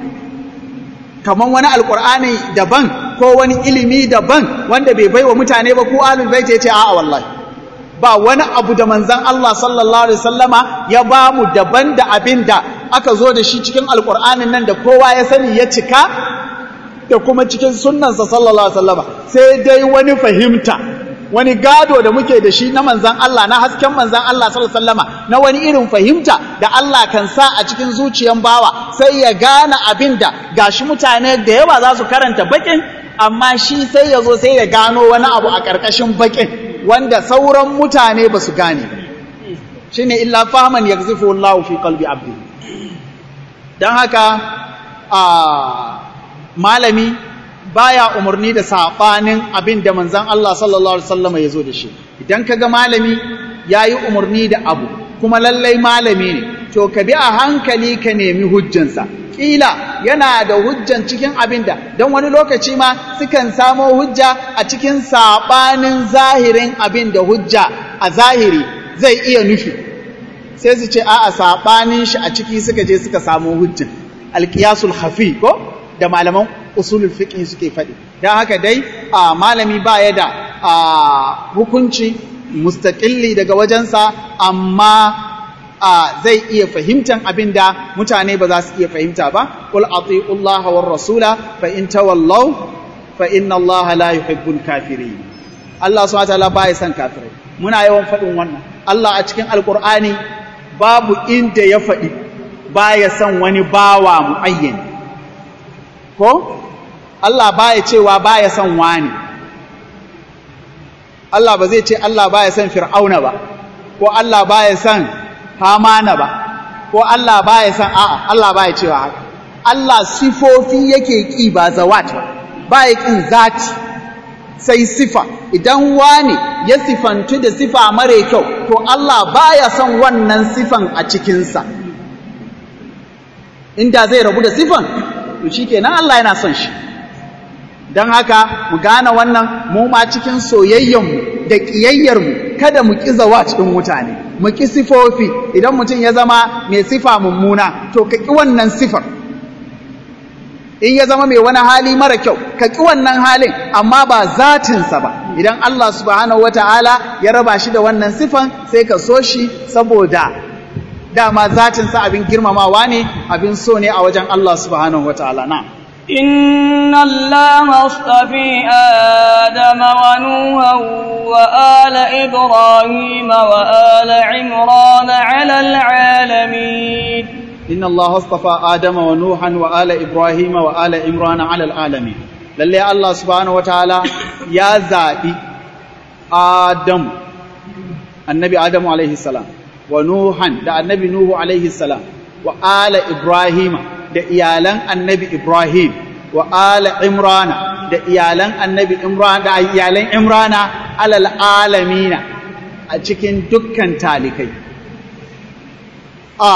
kaman wani alqur'ani daban ko wani ilimi daban wanda bai baiwa mutane ba ko ahlul bait yace a'a wallahi ba wani abu da manzon Allah sallallahu alaihi wasallama ya ba mu daban da abinda aka zo da shi cikin alqur'anin nan da kowa ya sani ya cika da kuma cikin sunnansa sallallahu alaihi wasallama sai dai wani fahimta wani gado da muke da shi na manzan Allah na hasken manzan Allah sallallahu alaihi wasallama na wani irin fahimta da Allah kan sa a cikin zuciyan bawa sai ya gane abin da gashi mutane da yawa za su karanta bakin amma shi sai ya zo sai ya gano wani abu a ƙarƙashin bakin wanda sauran mutane ba su gane shine illa fahman yakzifu Allah fi qalbi abdi dan haka a malami baya umarni da sabanin abin da manzon Allah sallallahu alaihi wasallam ya zo da shi idan kaga malami yayi umarni da abu kuma lallai malami ne to ka bi a hankali ka nemi hujjansa kila yana da hujjan cikin abin da don wani lokaci ma sukan samo hujja a cikin sabanin zahirin abin da hujja a zahiri zai iya nufi sai su ce a'a sabanin shi a ciki suka je suka samo hujjan alqiyasul khafi ko da malaman usulul fiqh suke faɗi don haka dai a malami ba ya da hukunci mustaqilli daga wajensa amma zai iya fahimtan abin da mutane ba za su iya fahimta ba qul ati'u Allah war rasula fa in tawallaw fa inna Allah la yuhibbul kafirin Allah subhanahu wa ta'ala ba ya san kafirai muna yawan faɗin wannan Allah a cikin alqur'ani babu inda ya faɗi ba ya san wani bawa muayyani ko Allah baya cewa baya son wani Allah ba zai ce Allah baya son Fir'auna ba ko Allah baya son Hamana ba ko Allah baya son a'a Allah baya cewa haka Allah sifofi yake ki ba zawat ba baya kin zati sai sifa idan wani ya sifantu da sifa mare kyau to Allah baya son wannan sifan a cikinsa inda zai rabu da sifan to shikenan Allah yana son shi don haka mu gane wannan mu ma cikin soyayyenmu da ƙiyayyarmu kada mu ƙi zawa cikin mutane mu ƙi sifofi idan mutum ya zama mai sifa mummuna to ka ƙi wannan sifar in ya zama mai wani hali mara kyau ka ƙi wannan halin amma ba zatinsa ba idan Allah subhanahu wata'ala ya raba shi da wannan sifan sai ka so shi saboda dama zatinsa abin girmamawa ne abin so ne a wajen Allah subhanahu wata'ala na إن الله اصطفي آدم ونوحا وآل إبراهيم وآل عمران على العالمين inna Allah astafa Adama wa Nuhan wa ala Ibrahim wa ala Imran ala alamin lalle Allah subhanahu wataala ya zabi Adam annabi Adamu alaihi salam wa Nuhan da annabi Nuhu alaihi salam wa ala Ibrahim da iyalan annabi Ibrahim wa ala Imrana da iyalan annabi Imran da iyalan Imrana alal alamina a cikin dukkan talikai a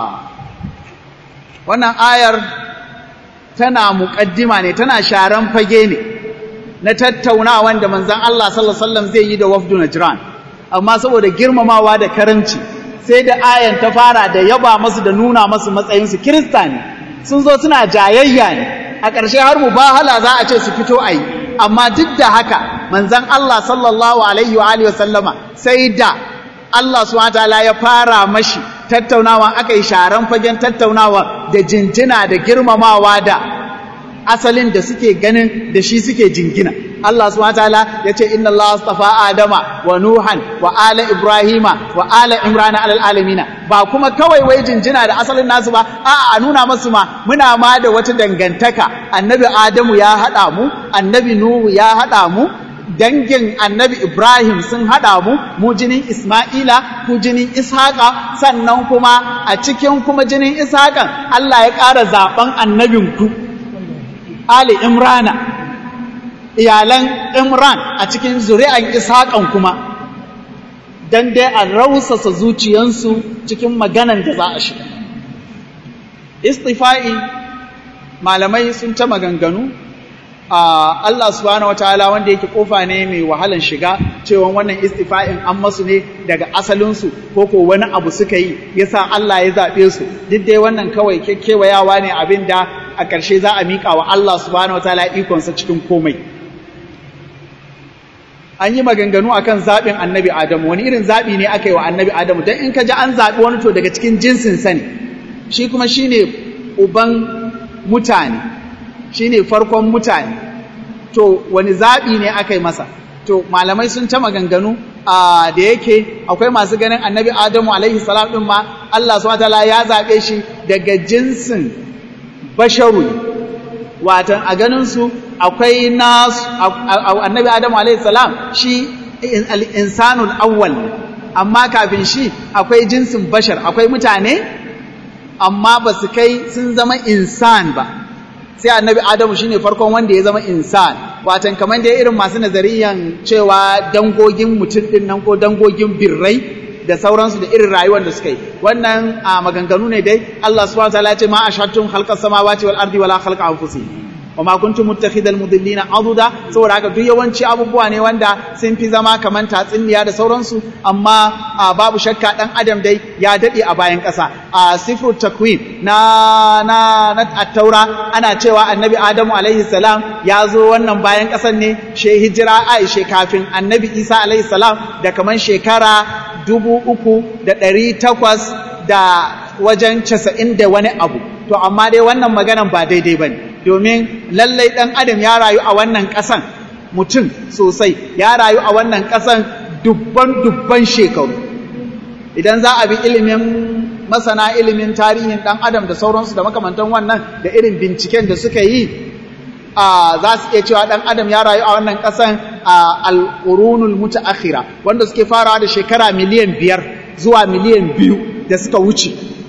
wannan ayar tana muƙaddima ne tana sharan fage ne na tattaunawan da manzon Allah sallallahu alaihi wasallam zai yi da wafdu Najran amma saboda girmamawa da karamci sai da ayan ta fara da yaba masu da nuna masu matsayinsu kirista ne sun zo suna jayayya ne a ƙarshe har mubahala za a ce su fito a yi amma duk da haka manzon Allah sallallahu alaihi wa alihi wasallama sai da Allah subhanahu wataala ya fara mashi tattaunawa aka yi sharan fagen tattaunawa da jinjina da girmamawa da asalin da suke ganin da shi suke jingina Allah subhanahu wataala yace inna Allah astafa Adama wa Nuhan wa ala Ibrahima wa ala Imran alal alamina ba kuma kawai wai jinjina da asalin nasu ba a'a a nuna masu ma muna ma da wata dangantaka annabi Adamu ya hada mu annabi Nuhu ya hada mu dangin annabi Ibrahim sun haɗa mu, mu jinin Ismaila, ku jinin Ishaƙa, sannan kuma a cikin kuma jinin Ishaƙan Allah ya ƙara zaɓen annabinku, Ali Imrana, iyalan Imran a cikin zuri'an Ishaƙan kuma, don dai a rausasa zuciyansu cikin maganan da za a shiga. Istifa'i malamai sun ta maganganu Uh, Allah subhanahu wataala wanda yake kofa ne mai wahalan shiga cewa wannan istifa'in an masu ne daga asalinsu ko ko wani abu suka yi yasa Allah ya zaɓe su duk dai wannan kawai kewayawa ne abin da a ƙarshe za a miƙa wa Allah subhanahu wataala ikonsa cikin komai an yi maganganu akan zaɓin annabi Adamu wani irin zaɓi ne aka yi wa annabi Adamu don in ka ji an zaɓi wani to daga cikin jinsin sa ne shi kuma shine uban mutane shi ne farkon mutane to wani zaɓi ne aka yi masa to malamai sun ta maganganu a da yake akwai masu ganin annabi adamu alaihi salam ɗin ma Allah subhanahu ya zaɓe shi daga jinsin basharu watan a ganin su akwai nasu annabi adamu alaihi salam shi al-insanul awwal amma kafin shi akwai jinsin bashar akwai mutane amma ba su kai sun zama insan ba sai annabi adamu shine farkon wanda ya zama insan watan kamar da irin masu nazariyan cewa dangogin mutum din nan ko dangogin birrai da sauransu da irin rayuwar da suka yi wannan a maganganu ne dai Allah subhanahu wataala ya ce ma ashattum khalqas samawati wal ardi wala khalqa anfusihim wa ma kuntum muttakhidal mudillina aduda saboda haka duk yawanci abubuwa ne wanda sun fi zama kaman tatsuniya da sauransu amma babu shakka dan adam dai ya dade a bayan ƙasa a sifru takwin na na na at-taura ana cewa annabi adamu alaihi salam ya zo wannan bayan ƙasan ne she hijira aisha kafin annabi isa alaihi salam da kaman shekara dubu uku da ɗari takwas da wajen casa'in da wani abu to amma dai wannan maganan ba daidai ba ne domin lallai ɗan adam ya rayu a wannan ƙasan mutum sosai ya rayu a wannan ƙasan dubban dubban shekaru idan za a bi ilimin masana ilimin tarihin ɗan adam da sauransu da makamantan wannan da irin binciken da suka yi za su iya cewa ɗan adam ya rayu a wannan ƙasan a al'urunul mutaakhira wanda suke farawa da shekara miliyan biyar zuwa miliyan biyu da suka wuce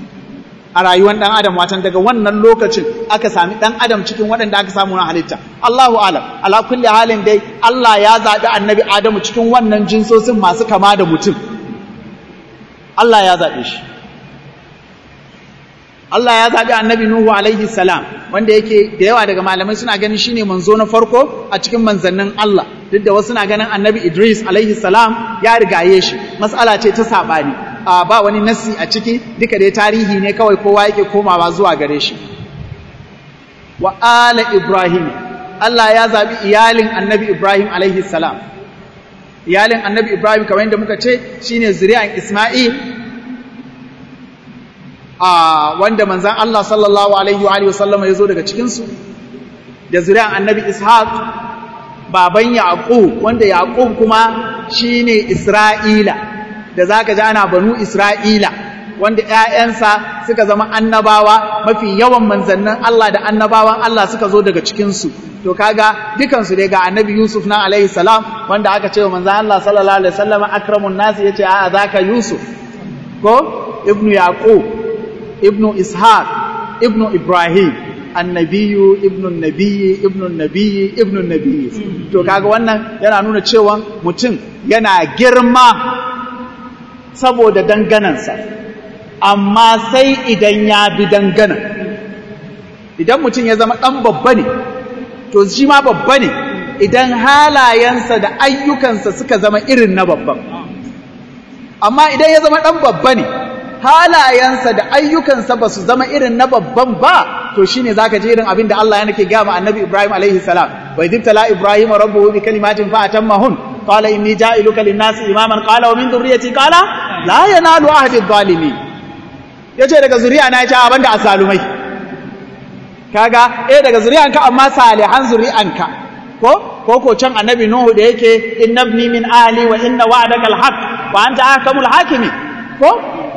a rayuwar ɗan adam watan daga wannan lokacin aka sami ɗan adam cikin waɗanda aka samu na halitta Allahu alam ala kulli halin dai Allah ya zaɓi annabi Adamu cikin wannan jinsosin masu kama da mutum Allah ya zaɓe shi Allah ya zaɓi annabi Nuhu alaihi salam wanda yake da yawa daga malamai suna ganin shine manzo na farko a cikin manzannin Allah duk da wasu suna ganin annabi Idris alaihi salam ya rigaye shi mas'ala ce ta saɓani ba wani nassi a ciki duka dai tarihi ne kawai kowa yake komawa zuwa gare shi wa ala Ibrahim Allah ya zaɓi iyalin annabi Ibrahim alaihi salam iyalin annabi Ibrahim kamar yadda muka ce shine zuri'an Isma'il a wanda manzan Allah sallallahu alaihi wa sallam ya zo daga cikinsu da zuri'an annabi Ishaq baban Yaqub wanda Yaqub kuma shine Isra'ila da zaka ji ana banu Isra'ila wanda ‘ya'yansa suka zama annabawa mafi yawan manzannin Allah da annabawan Allah suka zo daga cikinsu to kaga dukansu dai ga annabi Yusuf na alaihi salam wanda aka ce wa manzan Allah sallallahu alaihi wasallam akramun nasi yace a zaka Yusuf ko ibnu yaqub ibnu ishaq ibnu ibrahim annabiyu ibnu nabiyyi ibnu nabiyyi ibnu nabiyyi to kaga wannan yana nuna cewa mutum yana girma saboda danganansa amma sai idan ya bi dangana idan mutum ya zama ɗan babba ne to shi ma babba ne idan halayensa da ayyukansa suka zama irin na babban amma idan ya zama ɗan babba ne halayensa da ayyukansa ba su zama irin na babban ba to shine zaka ji irin abin da Allah ya nake gama annabi Ibrahim alaihi salam wa idibtala Ibrahim rabbuhu bi kalimatin fa atammahun qala inni ja'iluka lin-nasi imaman qala wa min dhurriyyati qala la yanalu ahdi adh-dhalimin yace daga zuriya na yace abanda asalumai kaga eh daga zuriyanka amma salihan zuriyanka ko ko ko can annabi nuhu da yake innabni min ahli wa inna wa'daka al-haq wa anta ahkamul hakimin ko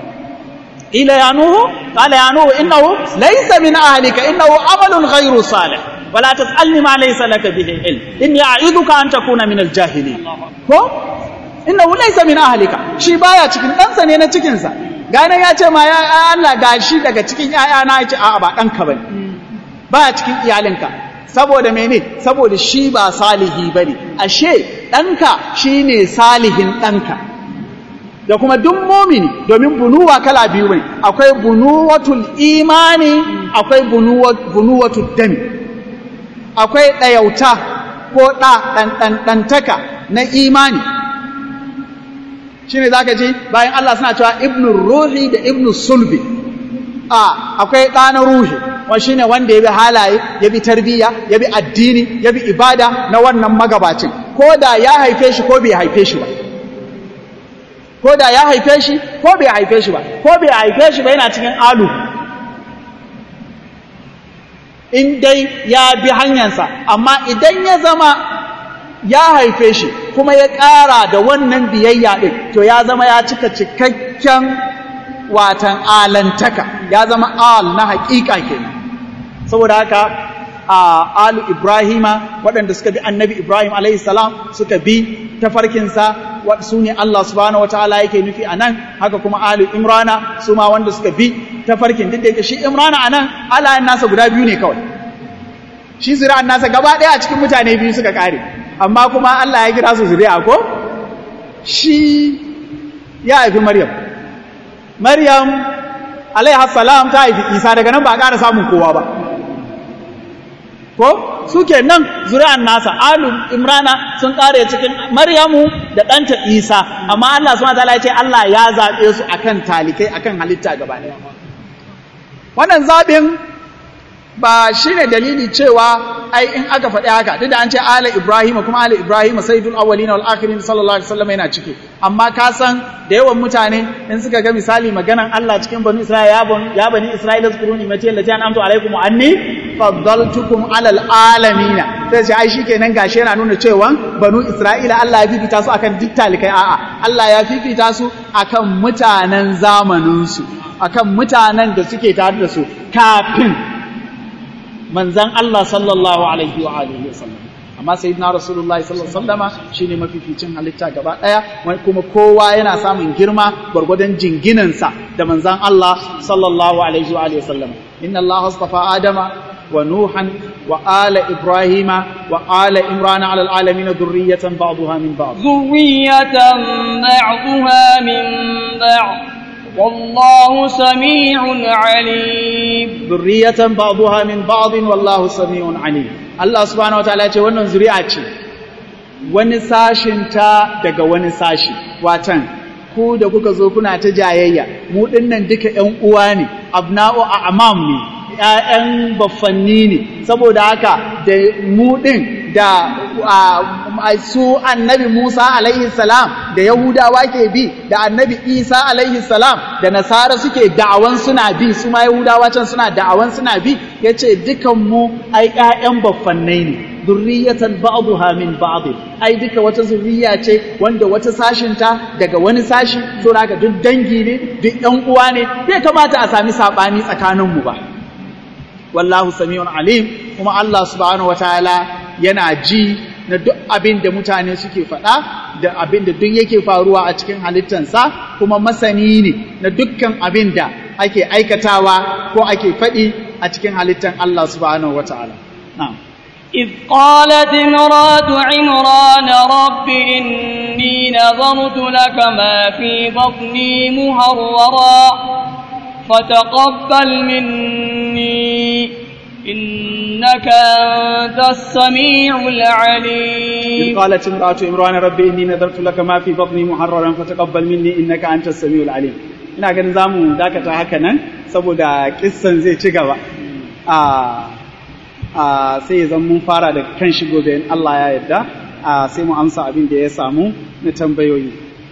ila ya nuhu qala ya nuhu innahu laysa min ahlika innahu amalun ghayru salih ولا تسألني ما ليس لك به علم إني أعيذك أن تكون من الجاهلين ko innahu laysa min ahlika shi baya cikin ɗansa ne na cikinsa gane ya ce ma ya Allah gashi daga cikin ‘ya'yana ya ce a'a ba ɗanka ba baya cikin iyalinka saboda mene saboda shi ba salihi ba ne ashe ɗanka shi ne salihin ɗanka da kuma duk momini domin bunuwa kala biyu ne akwai bunuwatul imani akwai bunuwatul dami akwai ɗayauta ko ɗa ɗanɗantaka na imani shi ne za ka ji bayan Allah suna cewa ibnu ruhi da ibnu sulbi a akwai ɗa na ruhi wani shi ne wanda ya bi halaye ya bi tarbiyya ya bi addini ya bi ibada na wannan magabacin ko da ya haife shi ko bai haife shi ba ko da ya haife shi ko bai haife shi ba ko bai haife shi ba yana cikin alu in dai ya bi hanyarsa amma idan ya zama ya haife shi kuma ya ƙara da wannan biyayya ɗin to ya zama ya cika cikakken watan alantaka ya zama al na haƙiƙa kenan saboda haka a alu ibrahima waɗanda suka bi annabi ibrahim alaihi salam suka bi tafarkinsa su ne Allah subhanahu wataala yake nufi a nan haka kuma alu imrana su ma wanda suka bi tafarkin duk da yake shi imrana a nan alayen nasa guda biyu ne kawai shi zuri'an nasa gaba ɗaya a cikin mutane biyu suka ƙare amma kuma Allah ya kira su zuri'a ko shi ya haifi maryam maryam alaihi salam ta haifi isa daga nan ba a ƙara samun kowa ba ko suke nan zuri'an nasa alu imrana sun kare cikin maryamu da ɗanta isa amma Allah subhanahu wataala ya ce Allah ya zaɓe su akan talikai akan halitta gaba ɗaya wannan zaɓin ba shine dalili cewa ai in aka faɗi haka duk da an ce ala ibrahim kuma ala ibrahim sayyidul awwalin wal akhirin sallallahu alaihi wasallam yana ciki amma ka san da yawan mutane in suka ga misali maganan Allah cikin bani isra'ila ya bani ya bani isra'ila zkuruni mati allati an'amtu alaikum wa anni faddaltukum ala alamin sai ce ai shikenan gashi yana nuna cewa banu isra'ila Allah ya fifita su akan duk talikai a'a Allah ya fifita su akan mutanen zamanin su akan mutanen da suke tare da su kafin manzan Allah sallallahu alaihi wa alihi wa sallam amma sayyidina rasulullahi sallallahu alaihi wasallama shine mafificin halitta gaba daya kuma kowa yana samun girma gwargwadon jinginansa da manzan Allah sallallahu alaihi wa alihi wa sallam inna Allah astafa adama wa nuhan wa ala ibrahima wa ala imrana ala alalamin dhurriyatan ba'daha min ba'd dhurriyatan ba'daha min ba'd والله سميع عليم ذرية بعضها من بعض والله سميع عليم الله سبحانه وتعالى ce wannan zuri'a ce wani sashin ta daga wani sashi watan ku da kuka zo kuna ta jayayya mu dinnan duka ƴan uwa ne abna'u a'mam ne ƴaƴan baffanni ne saboda haka da mu din da su annabi Musa alaihi salam da Yahudawa ke bi da annabi Isa alaihi salam da Nasara suke da'awan suna bi su ma Yahudawa can suna da'awan suna bi yace dukan mu ai ƴaƴan baffannai ne zurriyatan ba'daha min ba'd ai duka wata zurriya ce wanda wata sashinta daga wani sashi so haka duk dangi ne duk ƴan uwa ne bai kamata a sami sabani tsakanin mu ba wallahu sami'un alim kuma Allah subhanahu wataala yana ji na duk abin da mutane suke faɗa da abin da duk yake faruwa a cikin halittansa kuma masani ne na dukkan abin da ake aikatawa ko ake faɗi a cikin halittan Allah subhanahu wataala na'am إذ قالت امرأة عمران رب إني نظرت لك ما في بطني مهررا فتقبل مني إنك أنت السميع العليم إذ قالت امرأة عمران ربي إني نذرت لك ما في بطني محررا فتقبل مني إنك أنت السميع العليم ina ganin za mu dakata haka nan saboda kissan zai ci gaba a sai zan mun fara da kan shi gobe in Allah ya yarda sai mu amsa abin da ya samu na tambayoyi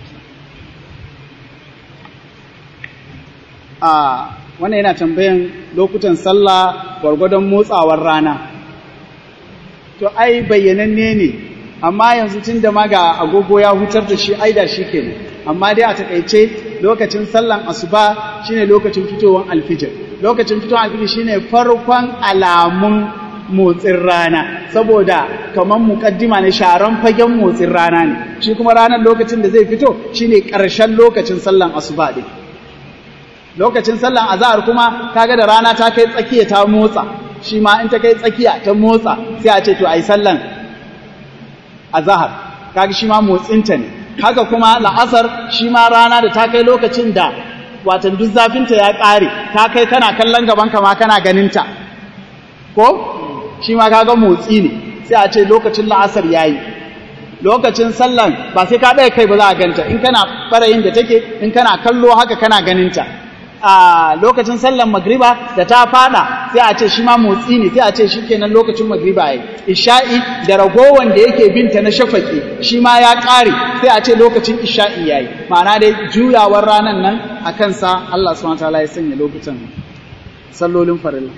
a wannan yana tambayan lokutan sallah gwargwadon motsawar rana to ai bayyananne ne amma yanzu tun da ma ga agogo ya hutar da shi ai da shi kenan amma dai a takaice lokacin sallan asuba shine lokacin fitowar alfijir lokacin fitowar alfijir shine farkon alamun motsin rana saboda kamar mukaddima ne sharan fagen motsin rana ne shi kuma ranar lokacin da zai fito shine ƙarshen lokacin sallan asuba din lokacin sallan azahar kuma kaga da rana ta kai tsakiya ta motsa shi ma in ta kai tsakiya ta motsa sai a ce to ai sallan azahar kaga shi ma motsinta ne haka kuma la'asar shi ma rana da ta kai lokacin da watan duk zafinta ya ƙare ta kai kana kallon gaban ka ma kana ganinta ko shi ma kaga motsi ne sai a ce lokacin la'asar yayi lokacin sallan ba sai ka ɗaya kai ba za a ganta in kana ɓarayin da take in kana kallo haka kana ganinta a lokacin sallan magriba da ta fada sai a ce shi ma motsi ne sai a ce shi kenan lokacin magriba yayi isha'i da ragowan da yake binta na shafaki shi ma ya ƙare sai a ce lokacin isha'i yayi ma'ana dai juyawar ranan nan a kansa Allah subhanahu wataala ya sanya lokutan sallolin farilla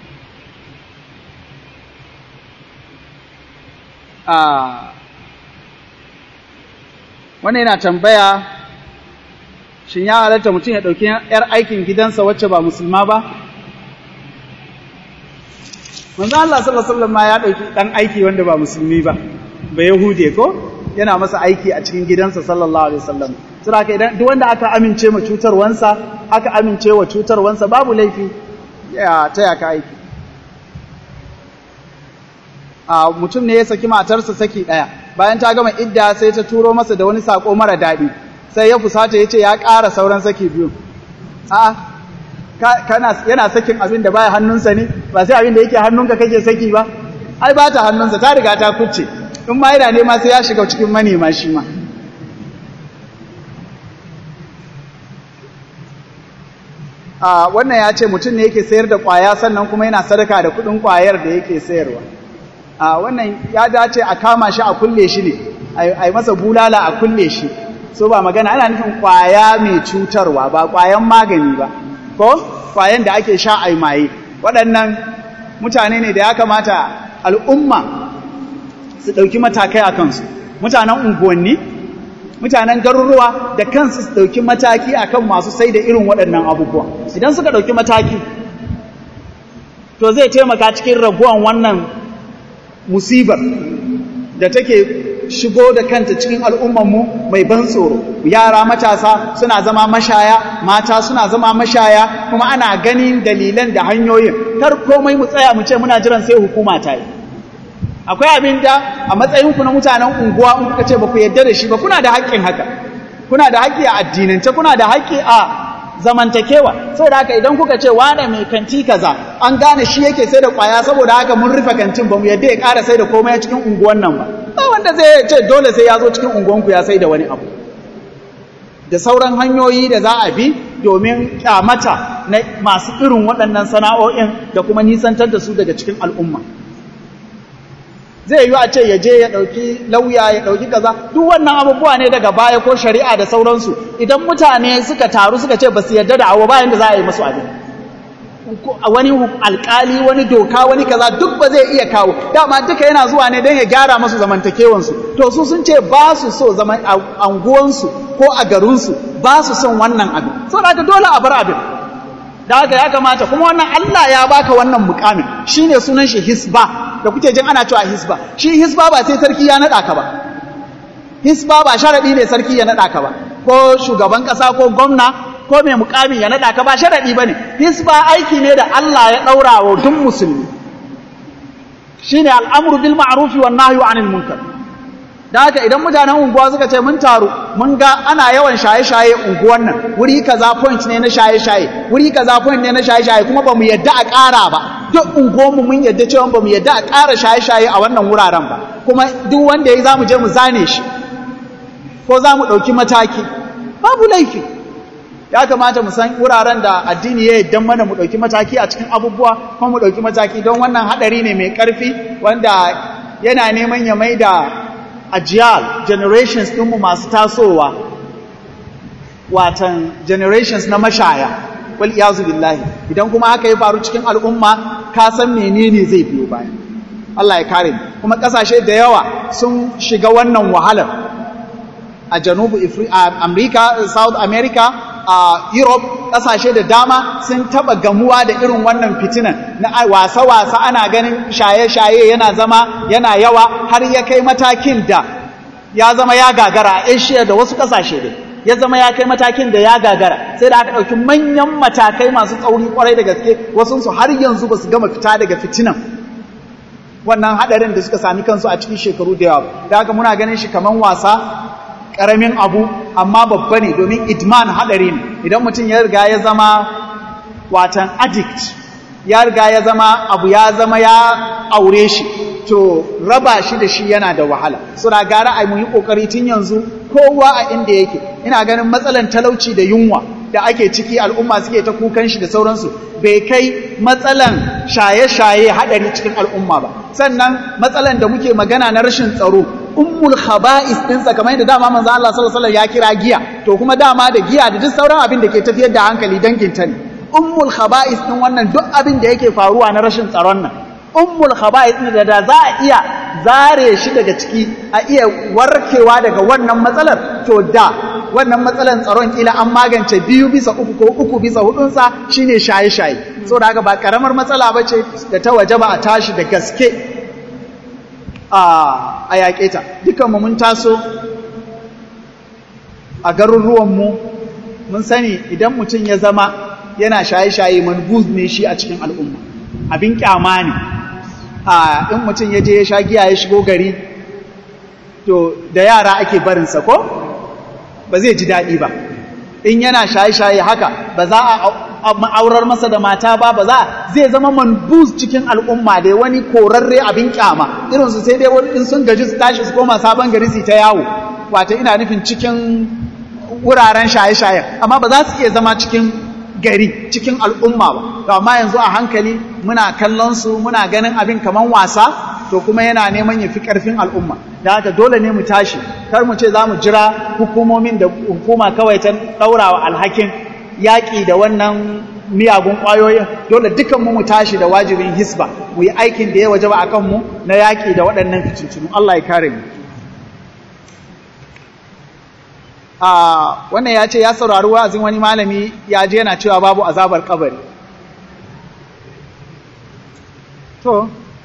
a wannan yana tambaya shin ya halatta mutum ya ɗauki ‘yar aikin gidansa wacce ba musulma ba? Manzo Allah sallallahu ma ya ɗauki ɗan aiki wanda ba musulmi ba, ba Yahude ko? Yana masa aiki a cikin gidansa sallallahu Alaihi wasallam. Sura ka idan duk wanda aka amince ma cutarwansa, aka amince wa cutarwansa babu laifi ya taya ka aiki. A mutum ne ya saki matarsa saki ɗaya, bayan ta gama idda sai ta turo masa da wani saƙo mara daɗi. sai ya fusata ya ce ya ƙara sauran saki biyu a kana yana sakin abin da baya hannunsa ne ba sai abin da yake hannunka kake saki ba ai ba ta hannunsa ta riga ta kucce in ma yana nema sai ya shiga cikin manema shi ma a wannan ya ce mutum ne yake sayar da ƙwaya sannan kuma yana sadaka da kuɗin ƙwayar da yake sayarwa a wannan ya dace a kama shi a kulle shi ne a yi masa bulala a kulle shi so ba magana ana nufin kwaya mai cutarwa ba kwayan magani ba ko kwayan da ake sha ai maye waɗannan mutane ne da ya kamata al'umma su ɗauki matakai a kansu mutanen unguwanni mutanen garuruwa da kansu su ɗauki mataki akan masu sai da irin waɗannan abubuwa idan suka ɗauki mataki to zai taimaka cikin raguwan wannan musibar da take shigo da kanta cikin al'ummanmu mai ban tsoro yara matasa suna zama mashaya mata suna zama mashaya kuma ana ganin dalilan da hanyoyin kar komai mu tsaya mu ce muna jiran sai hukuma ta yi akwai abin da a matsayinku na mutanen unguwa in kuka ce ba ku yarda da shi ba kuna da haƙƙin haka kuna da haƙƙi a addinance kuna da haƙƙi a zamantakewa saboda haka idan kuka ce wane mai kanti kaza an gane shi yake sai da kwaya saboda haka mun rufe kantin ba mu yadda ya ƙara sai da komai cikin unguwan nan ba ba wanda zai ce dole sai ya zo cikin unguwanku ya sai da wani abu da sauran hanyoyi da za a bi domin kyamata na masu irin waɗannan sana'o'in da kuma nisantar da su daga cikin al'umma zai yi a ce ya je ya ɗauki lauya ya ɗauki kaza duk wannan abubuwa ne daga baya ko shari'a da sauransu idan mutane suka taru suka ce ba su yarda da abu bayan da za a yi masu abin wani alkali wani doka wani kaza duk ba zai iya kawo dama duka yana zuwa ne don ya gyara masu zamantakewansu to su sun ce ba su so zaman anguwansu ko a garinsu ba su son wannan abin saboda haka dole a bar abin da haka ya kamata kuma wannan Allah ya baka wannan mukamin shine sunan shi hisba da kuke jin ana cewa hisba shi hisba ba sai sarki ya nada ka ba hisba ba sharadi ne sarki ya nada ka ba ko shugaban kasa ko gwamna ko mai mukami ya nada ka ba sharadi bane hisba aiki ne da Allah ya daura wa duk musulmi shine al'amru bil ma'ruf wan nahyu 'anil munkar da haka idan mutanen unguwa suka ce mun taru mun ga ana yawan shaye-shaye unguwan nan wuri kaza point ne na shaye-shaye wuri kaza point ne na shaye-shaye kuma bamu yadda a ƙara ba duk unguwanmu mun yadda cewa bamu yadda a ƙara shaye-shaye a wannan wuraren ba kuma duk wanda yayi zamu je mu zane shi ko zamu ɗauki mataki babu laifi ya kamata mu san wuraren da addini ya yaddan mana mu ɗauki mataki a cikin abubuwa kuma mu ɗauki mataki don wannan haɗari ne mai ƙarfi wanda yana neman ya mai da ajiyal generations ɗinmu masu tasowa watan generations na mashaya wal iyazu billahi idan kuma haka ya faru cikin al'umma ka san menene zai biyo baya Allah ya kare kuma ƙasashe da yawa sun shiga wannan wahalar a janubu America, South America, a Europe, ƙasashe da dama sun taɓa gamuwa da irin wannan fitinan na wasa-wasa ana ganin shaye-shaye yana zama yana yawa har ya kai matakin da ya zama ya gagara a Asia da wasu ƙasashe da ya zama ya kai matakin da ya gagara sai da aka ɗauki manyan matakai masu tsauri kwarai da gaske wasunsu har yanzu ba su gama fita daga fitinan wannan haɗarin da suka sami kansu a cikin shekaru da yawa da haka muna ganin shi kamar wasa ƙaramin abu amma babba ne domin idman haɗari ne idan mutum ya riga ya zama watan addict ya riga ya zama abu ya zama ya aure shi to raba shi da shi yana da wahala suna gara a yi ƙoƙari tun yanzu kowa a inda yake ina ganin matsalan talauci da yunwa da ake ciki al'umma suke ta kukan shi da sauransu bai kai matsalan shaye-shaye haɗari cikin al'umma ba sannan matsalan da muke magana na rashin tsaro ummul khaba'is ɗinsa kamar yadda dama manzo Allah sallallahu alaihi wasallam ya kira giya to kuma dama da giya da duk sauran abin da ke tafiyar da hankali dangin ta ne ummul khaba'is ɗin wannan duk abin da yake faruwa na rashin tsaron nan ummul khaba'is ɗin da da za a iya zare shi daga ciki a iya warkewa daga wannan matsalar to da wannan matsalar tsaron kila an magance biyu bisa uku ko uku bisa hudunsa shine shaye-shaye saboda haka ba karamar matsala ba ce da ta waje ba a tashi da gaske a yaƙe ta dukanmu mun taso a garuruwanmu mun sani idan mutum ya zama yana shaye-shaye manbuz ne shi a cikin al'umma abin kyama ne a in mutum ya je ya sha giya ya shigo gari to da yara ake barinsa ko ba zai ji daɗi ba in yana shaye-shaye haka ba za a ma'aurar masa da mata ba ba za zai zama manbuz cikin al'umma dai wani korarre abin kyama irinsu sai dai wani in sun gaji su tashi su koma sabon gari su ta yawo wata ina nufin cikin wuraren shaye-shaye amma ba za su iya zama cikin gari cikin al'umma ba to amma yanzu a hankali muna kallon su muna ganin abin kaman wasa to kuma yana neman ya fi ƙarfin al'umma da haka dole ne mu tashi kar mu ce za mu jira hukumomin da hukuma kawai ta ɗaurawa alhakin yaƙi da wannan miyagun ƙwayoyin dole dukanmu mu tashi da wajibin hisba mu yi aikin da ya waje ba a kanmu na yaƙi da waɗannan fitintunu Allah ya kare mu wannan ya ce ya saurari wa'azin wani malami ya je yana cewa babu azabar kabari to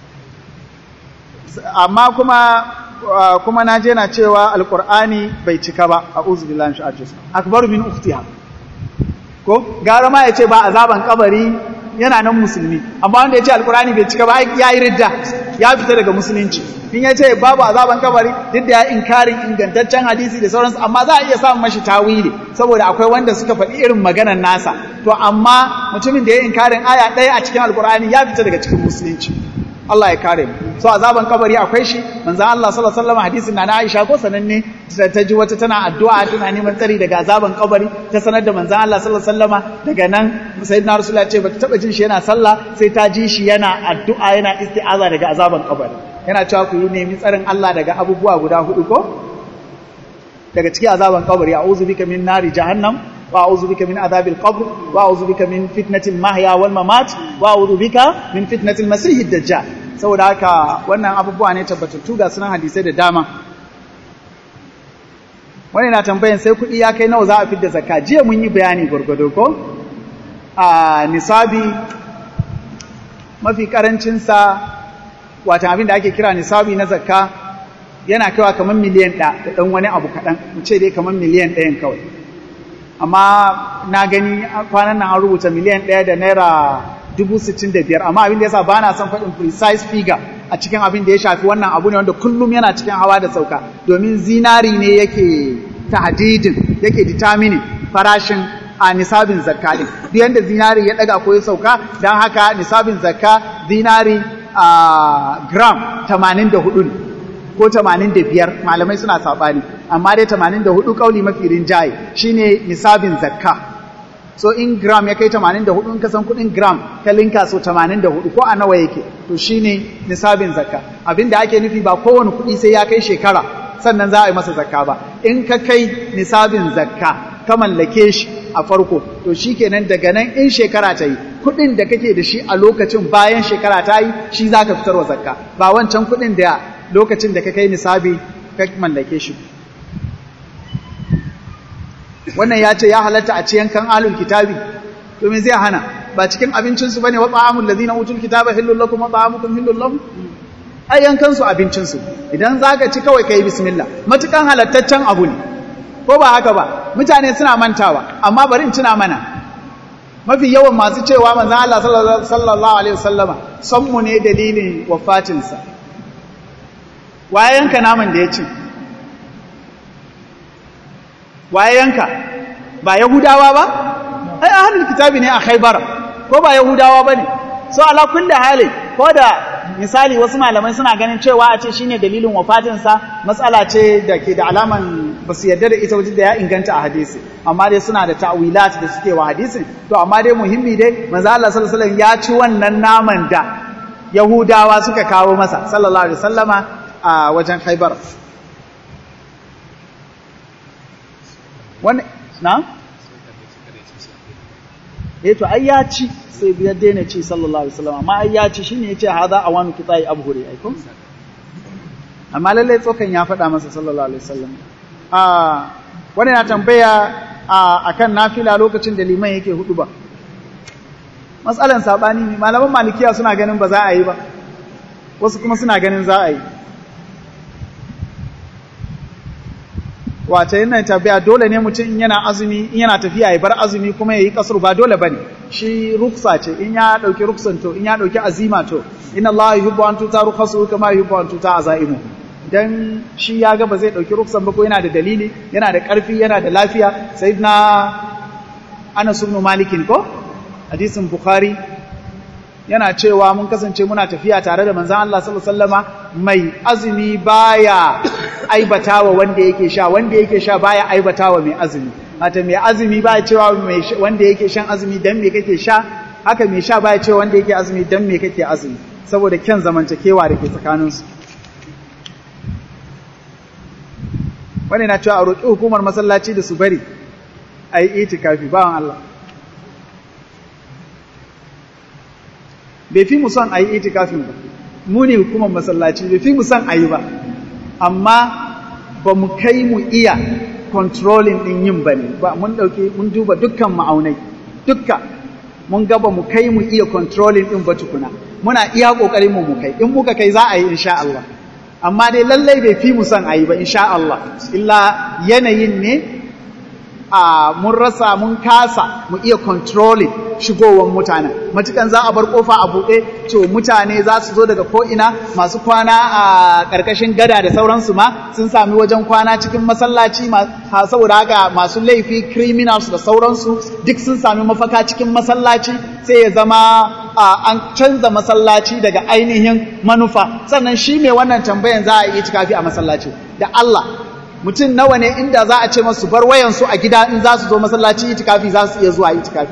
amma kuma kuma na je na cewa alkur'ani bai cika ba a uzubillahi shi ajiyar akbaru min uftiha ko gara ma ya ce ba azaban kabari yana nan musulmi amma wanda ya ce alkur'ani bai cika ba ya yi ridda ya fita daga musulunci in ya ce babu azaban kabari duk da ya inkarin ingantaccen hadisi da sauransu amma za a iya samun mashi tawili saboda akwai wanda suka faɗi irin maganar nasa to amma mutumin da ya inkarin aya ɗaya a cikin alkur'ani ya fita daga cikin musulunci Allah ya kare mu so azaban kabari akwai shi manzon Allah sallallahu alaihi wasallam hadisin na Aisha ko sananne ta ji wata tana addu'a tana neman tsari daga azaban kabari ta sanar da manzon Allah sallallahu alaihi wasallam daga nan sayyidina rasulullah ce bata taba jin shi yana sallah sai ta ji shi yana addu'a yana isti'aza daga azaban kabari yana cewa ku yi nemi tsarin Allah daga abubuwa guda hudu ko daga cikin azaban kabari a'udhu bika min nari jahannam wa a'udhu bika min adhabil qabr wa a'udhu bika min fitnatil mahya wal mamat wa a'udhu bika min fitnatil masih dajjal saboda haka wannan abubuwa ne tabbatattu ga sunan hadisai da dama wani na tambayan sai kuɗi ya kai nawa za a fidda zakka jiya mun yi bayani gwargwado ko a nisabi mafi karancinsa watan abin da ake kira nisabi na zakka yana kaiwa kamar miliyan ɗaya da ɗan wani abu kaɗan mu ce dai kamar miliyan ɗayan kawai amma na gani kwanan nan an rubuta miliyan ɗaya da naira dubu sittin da biyar amma abin da yasa ba na son faɗin precise figure a cikin abin da ya shafi wannan abu ne wanda kullum yana cikin hawa da sauka domin zinari ne yake tahdidin yake determining farashin a nisabin zakka din duk yanda zinari ya daga ko ya sauka dan haka nisabin zakka zinari a gram 84 ne ko 85 malamai suna sabani amma dai 84 kauli mafi rinjaye shine nisabin zakka so in gram ya kai 84 in ka san kudin gram ka linka so 84 ko a nawa yake to shine nisabin zakka abinda ake nufi ba kowane kudi sai ya kai shekara sannan za a yi masa zakka ba in ka kai nisabin zakka ka mallake shi a farko to shikenan daga nan in shekara ta yi kudin da kake da shi a lokacin bayan shekara ta yi shi za ka fitarwa zakka ba wancan kudin da lokacin da ka kai nisabi ka mallake shi wannan ya ce ya halatta a ci yankan alul kitabi to me zai hana ba cikin abincinsu bane wa ta'amul ladina utul kitaba hillul lakum wa ta'amukum hillul lahum ai yankan su abincin su idan zaka ci kawai kai bismillah matukan halattaccen abu ne ko ba haka ba mutane suna mantawa amma bari in tuna mana mafi yawan masu cewa manzon Allah sallallahu alaihi wasallama son mu ne dalilin wafatin sa waye yanka naman da ya ci waye yanka ba yahudawa ba ai ahlul kitabi ne a khaybar ko ba yahudawa bane so ala kulli hali ko da misali wasu malamai suna ganin cewa a ce shine dalilin wafatinsa matsala ce da ke da alaman ba su yarda da ita wajen da ya inganta a hadisi amma dai suna da ta'wilat da suke wa hadisin to amma dai muhimmi dai manzo Allah sallallahu alaihi wasallam ya ci wannan naman da Yahudawa suka kawo masa sallallahu alaihi wasallama a wajen Khaibar wannan na eh to ai ya ci sai biyar daina ci sallallahu alaihi wasallam amma ai ya ci shine yace hada awanu kitai abhuri ai ko amma lalle tsokan ya faɗa masa sallallahu alaihi wasallam a wani na tambaya a akan nafila lokacin da liman yake hudu ba matsalan sabani ne malaman malikiya suna ganin ba za a yi ba wasu kuma suna ganin za a yi wace yana tafiya dole ne mutum in yana azumi in yana tafiya ya bar azumi kuma ya yi kasar ba dole bane shi ruksa ce in ya dauki ruksan to in ya dauki azima to inna Allah yuhibbu an tuta rukhasu kama yuhibbu an tuta azaimu dan shi ya ga ba zai dauki ruksan ba ko yana da dalili yana da karfi yana da lafiya sayyidina Anas ibn Malik ko hadisin Bukhari yana cewa mun kasance muna tafiya tare da manzon Allah sallallahu alaihi wasallama mai azumi baya aibatawa wanda yake sha wanda yake sha baya aibatawa mai azumi hata mai azumi baya cewa mai wanda yake shan azumi dan me kake sha haka mai sha baya cewa wanda yake azumi dan me kake azumi saboda kyan zamantakewa da ke tsakanin su wani na cewa a roƙi hukumar masallaci da su bari a yi itikafi bawan Allah bai fi mu son a yi itikafin ba mu ne hukumar masallaci bai fi mu son a yi ba amma ba mu kai mu iya controlling din yin ba ne ba mun dauke mun duba dukkan ma'aunai dukka mun ga ba mu kai mu iya controlling din ba tukuna muna iya kokarin mu mu kai in muka kai za a yi insha Allah amma dai lallai bai fi mu son a yi ba insha Allah illa yanayin ne a mun rasa mun kasa mu iya controlling shigowar mutanen matukan za a bar kofa a buɗe to mutane za su zo daga ko'ina masu kwana a ƙarƙashin gada da sauransu ma sun sami wajen kwana cikin masallaci saboda haka masu laifi criminals da sauransu duk sun sami mafaka cikin masallaci sai ya zama an canza masallaci daga ainihin manufa sannan shi mai wannan tambayan za a yi cikafi a masallaci da Allah mutum nawa ne inda za a ce masu bar wayansu a gida in za su zo masallaci itikafi za su iya zuwa itikafi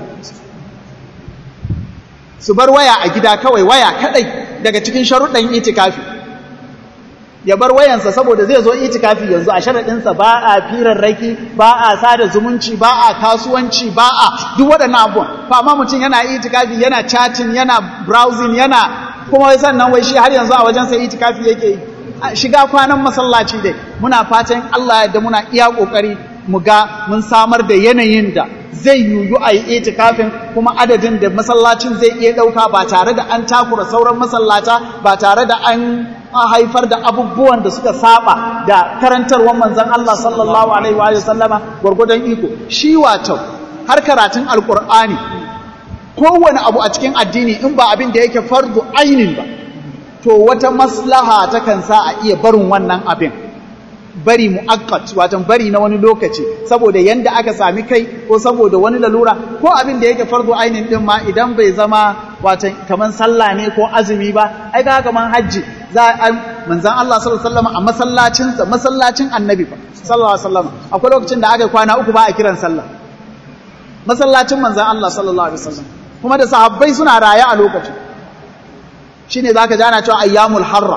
su bar waya a gida kawai waya kadai daga cikin sharuɗan itikafi ya bar wayansa saboda zai zo itikafi yanzu a sharaɗinsa ba a firarraki ba a sada zumunci ba a kasuwanci ba a duk waɗannan abubuwan fa amma mutum yana itikafi yana chatting yana browsing yana kuma wai sannan wai shi har yanzu a wajensa itikafi yake yi shiga kwanan masallaci dai muna fatan Allah da muna iya kokari mu ga mun samar da yanayin da zai yuyu a yi itikafin kuma adadin da masallacin zai iya ɗauka ba tare da an takura sauran masallata ba tare da an haifar da abubuwan da suka saba da karantarwar manzon Allah sallallahu alaihi wa sallama gwargwadon iko shi wato har karatun alkur'ani kowane abu a cikin addini in ba abin da yake fardu ainin ba to wata maslaha takan sa a iya barin wannan abin bari mu'akkat watan bari na wani lokaci saboda yanda aka sami kai ko saboda wani lalura ko abin da yake fardu ainin din ma idan bai zama watan kaman sallah ne ko azumi ba ai ga kaman hajji za a manzon Allah sallallahu alaihi wasallam a masallacin sa masallacin annabi fa sallallahu alaihi wasallam akwai lokacin da aka kwana uku ba a kiran sallah masallacin manzon Allah sallallahu alaihi wasallam kuma da sahabbai suna raye a lokacin shine zaka ji ana cewa ayyamul harra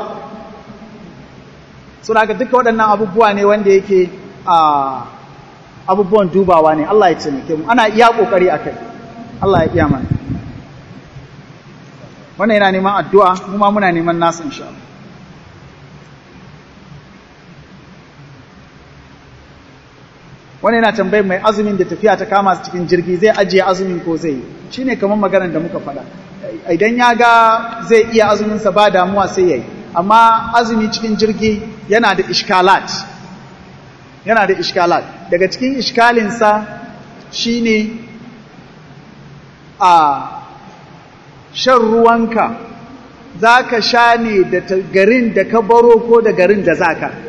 suna ga duka waɗannan abubuwa ne wanda yake abubuwan dubawa ne Allah ya taimake mu ana iya kokari akai Allah ya iya mana wannan yana neman addu'a mu ma muna neman nasu insha Allah wannan yana tambayar mai azumin da tafiya ta kama su cikin jirgi zai ajiye azumin ko zai yi shine kamar maganar da muka faɗa idan ya ga zai iya azuminsa ba damuwa sai ya yi amma azumi cikin jirgi yana da ishkalat yana da ishkalat daga cikin ishkalinsa shine a shan ruwanka za ka sha ne da garin da ka baro ko da garin da za ka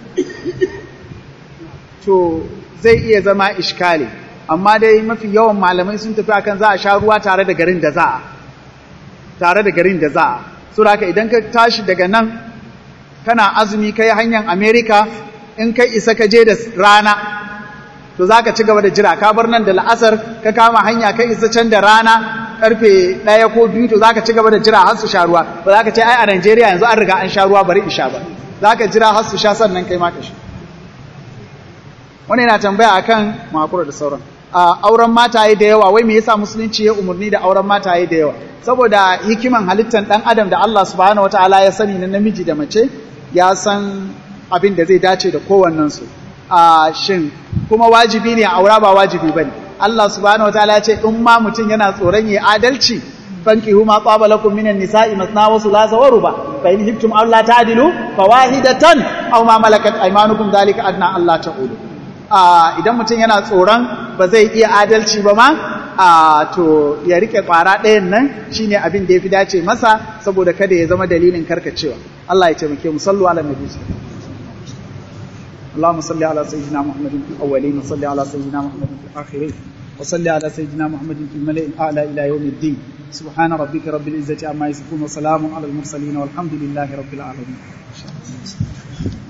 to zai iya zama ishkali amma dai mafi yawan malamai sun tafi akan za a sha ruwa tare da garin da za a tare da garin da za a so da idan ka tashi daga nan kana azumi kai hanyar Amerika in kai isa ka je da rana to za ka ci gaba da jira ka bar nan da la'asar ka kama hanya kai isa can da rana karfe ɗaya ko biyu to za ka ci gaba da jira har su sha ruwa ba za ka ce ai a Najeriya yanzu an riga an sha ruwa bari in sha ba za ka jira har su sha sannan kai ma ka sha wani yana tambaya akan makura da sauran a auren mataye da yawa wai me yasa musulunci ya umarni da auren mataye da yawa saboda hikiman halittar dan adam da Allah subhanahu wataala ya sani na namiji da mace ya san abin da zai dace da kowannen su a shin kuma wajibi ne aura ba wajibi bane Allah subhanahu wataala ya ce in ma mutum yana tsoron yi adalci fankihu ma qaba lakum minan nisa'i masna wa thulatha wa ruba fa in hibtum alla ta'dilu fawahidatan aw ma malakat aymanukum dhalika adna alla ta'ulu idan mutum yana tsoron ba zai iya adalci ba ma to ya rike kwara ɗayan nan shine abin da ya fi dace masa saboda kada ya zama dalilin karkacewa Allah ya taimake mu sallu ala nabi اللهم صل على سيدنا محمد في الأولين وصل على سيدنا محمد في الآخرين وصل على سيدنا محمد في الملأ الأعلى إلى يوم الدين سبحان ربك رب العزة عما يصفون وسلام على المرسلين والحمد لله رب العالمين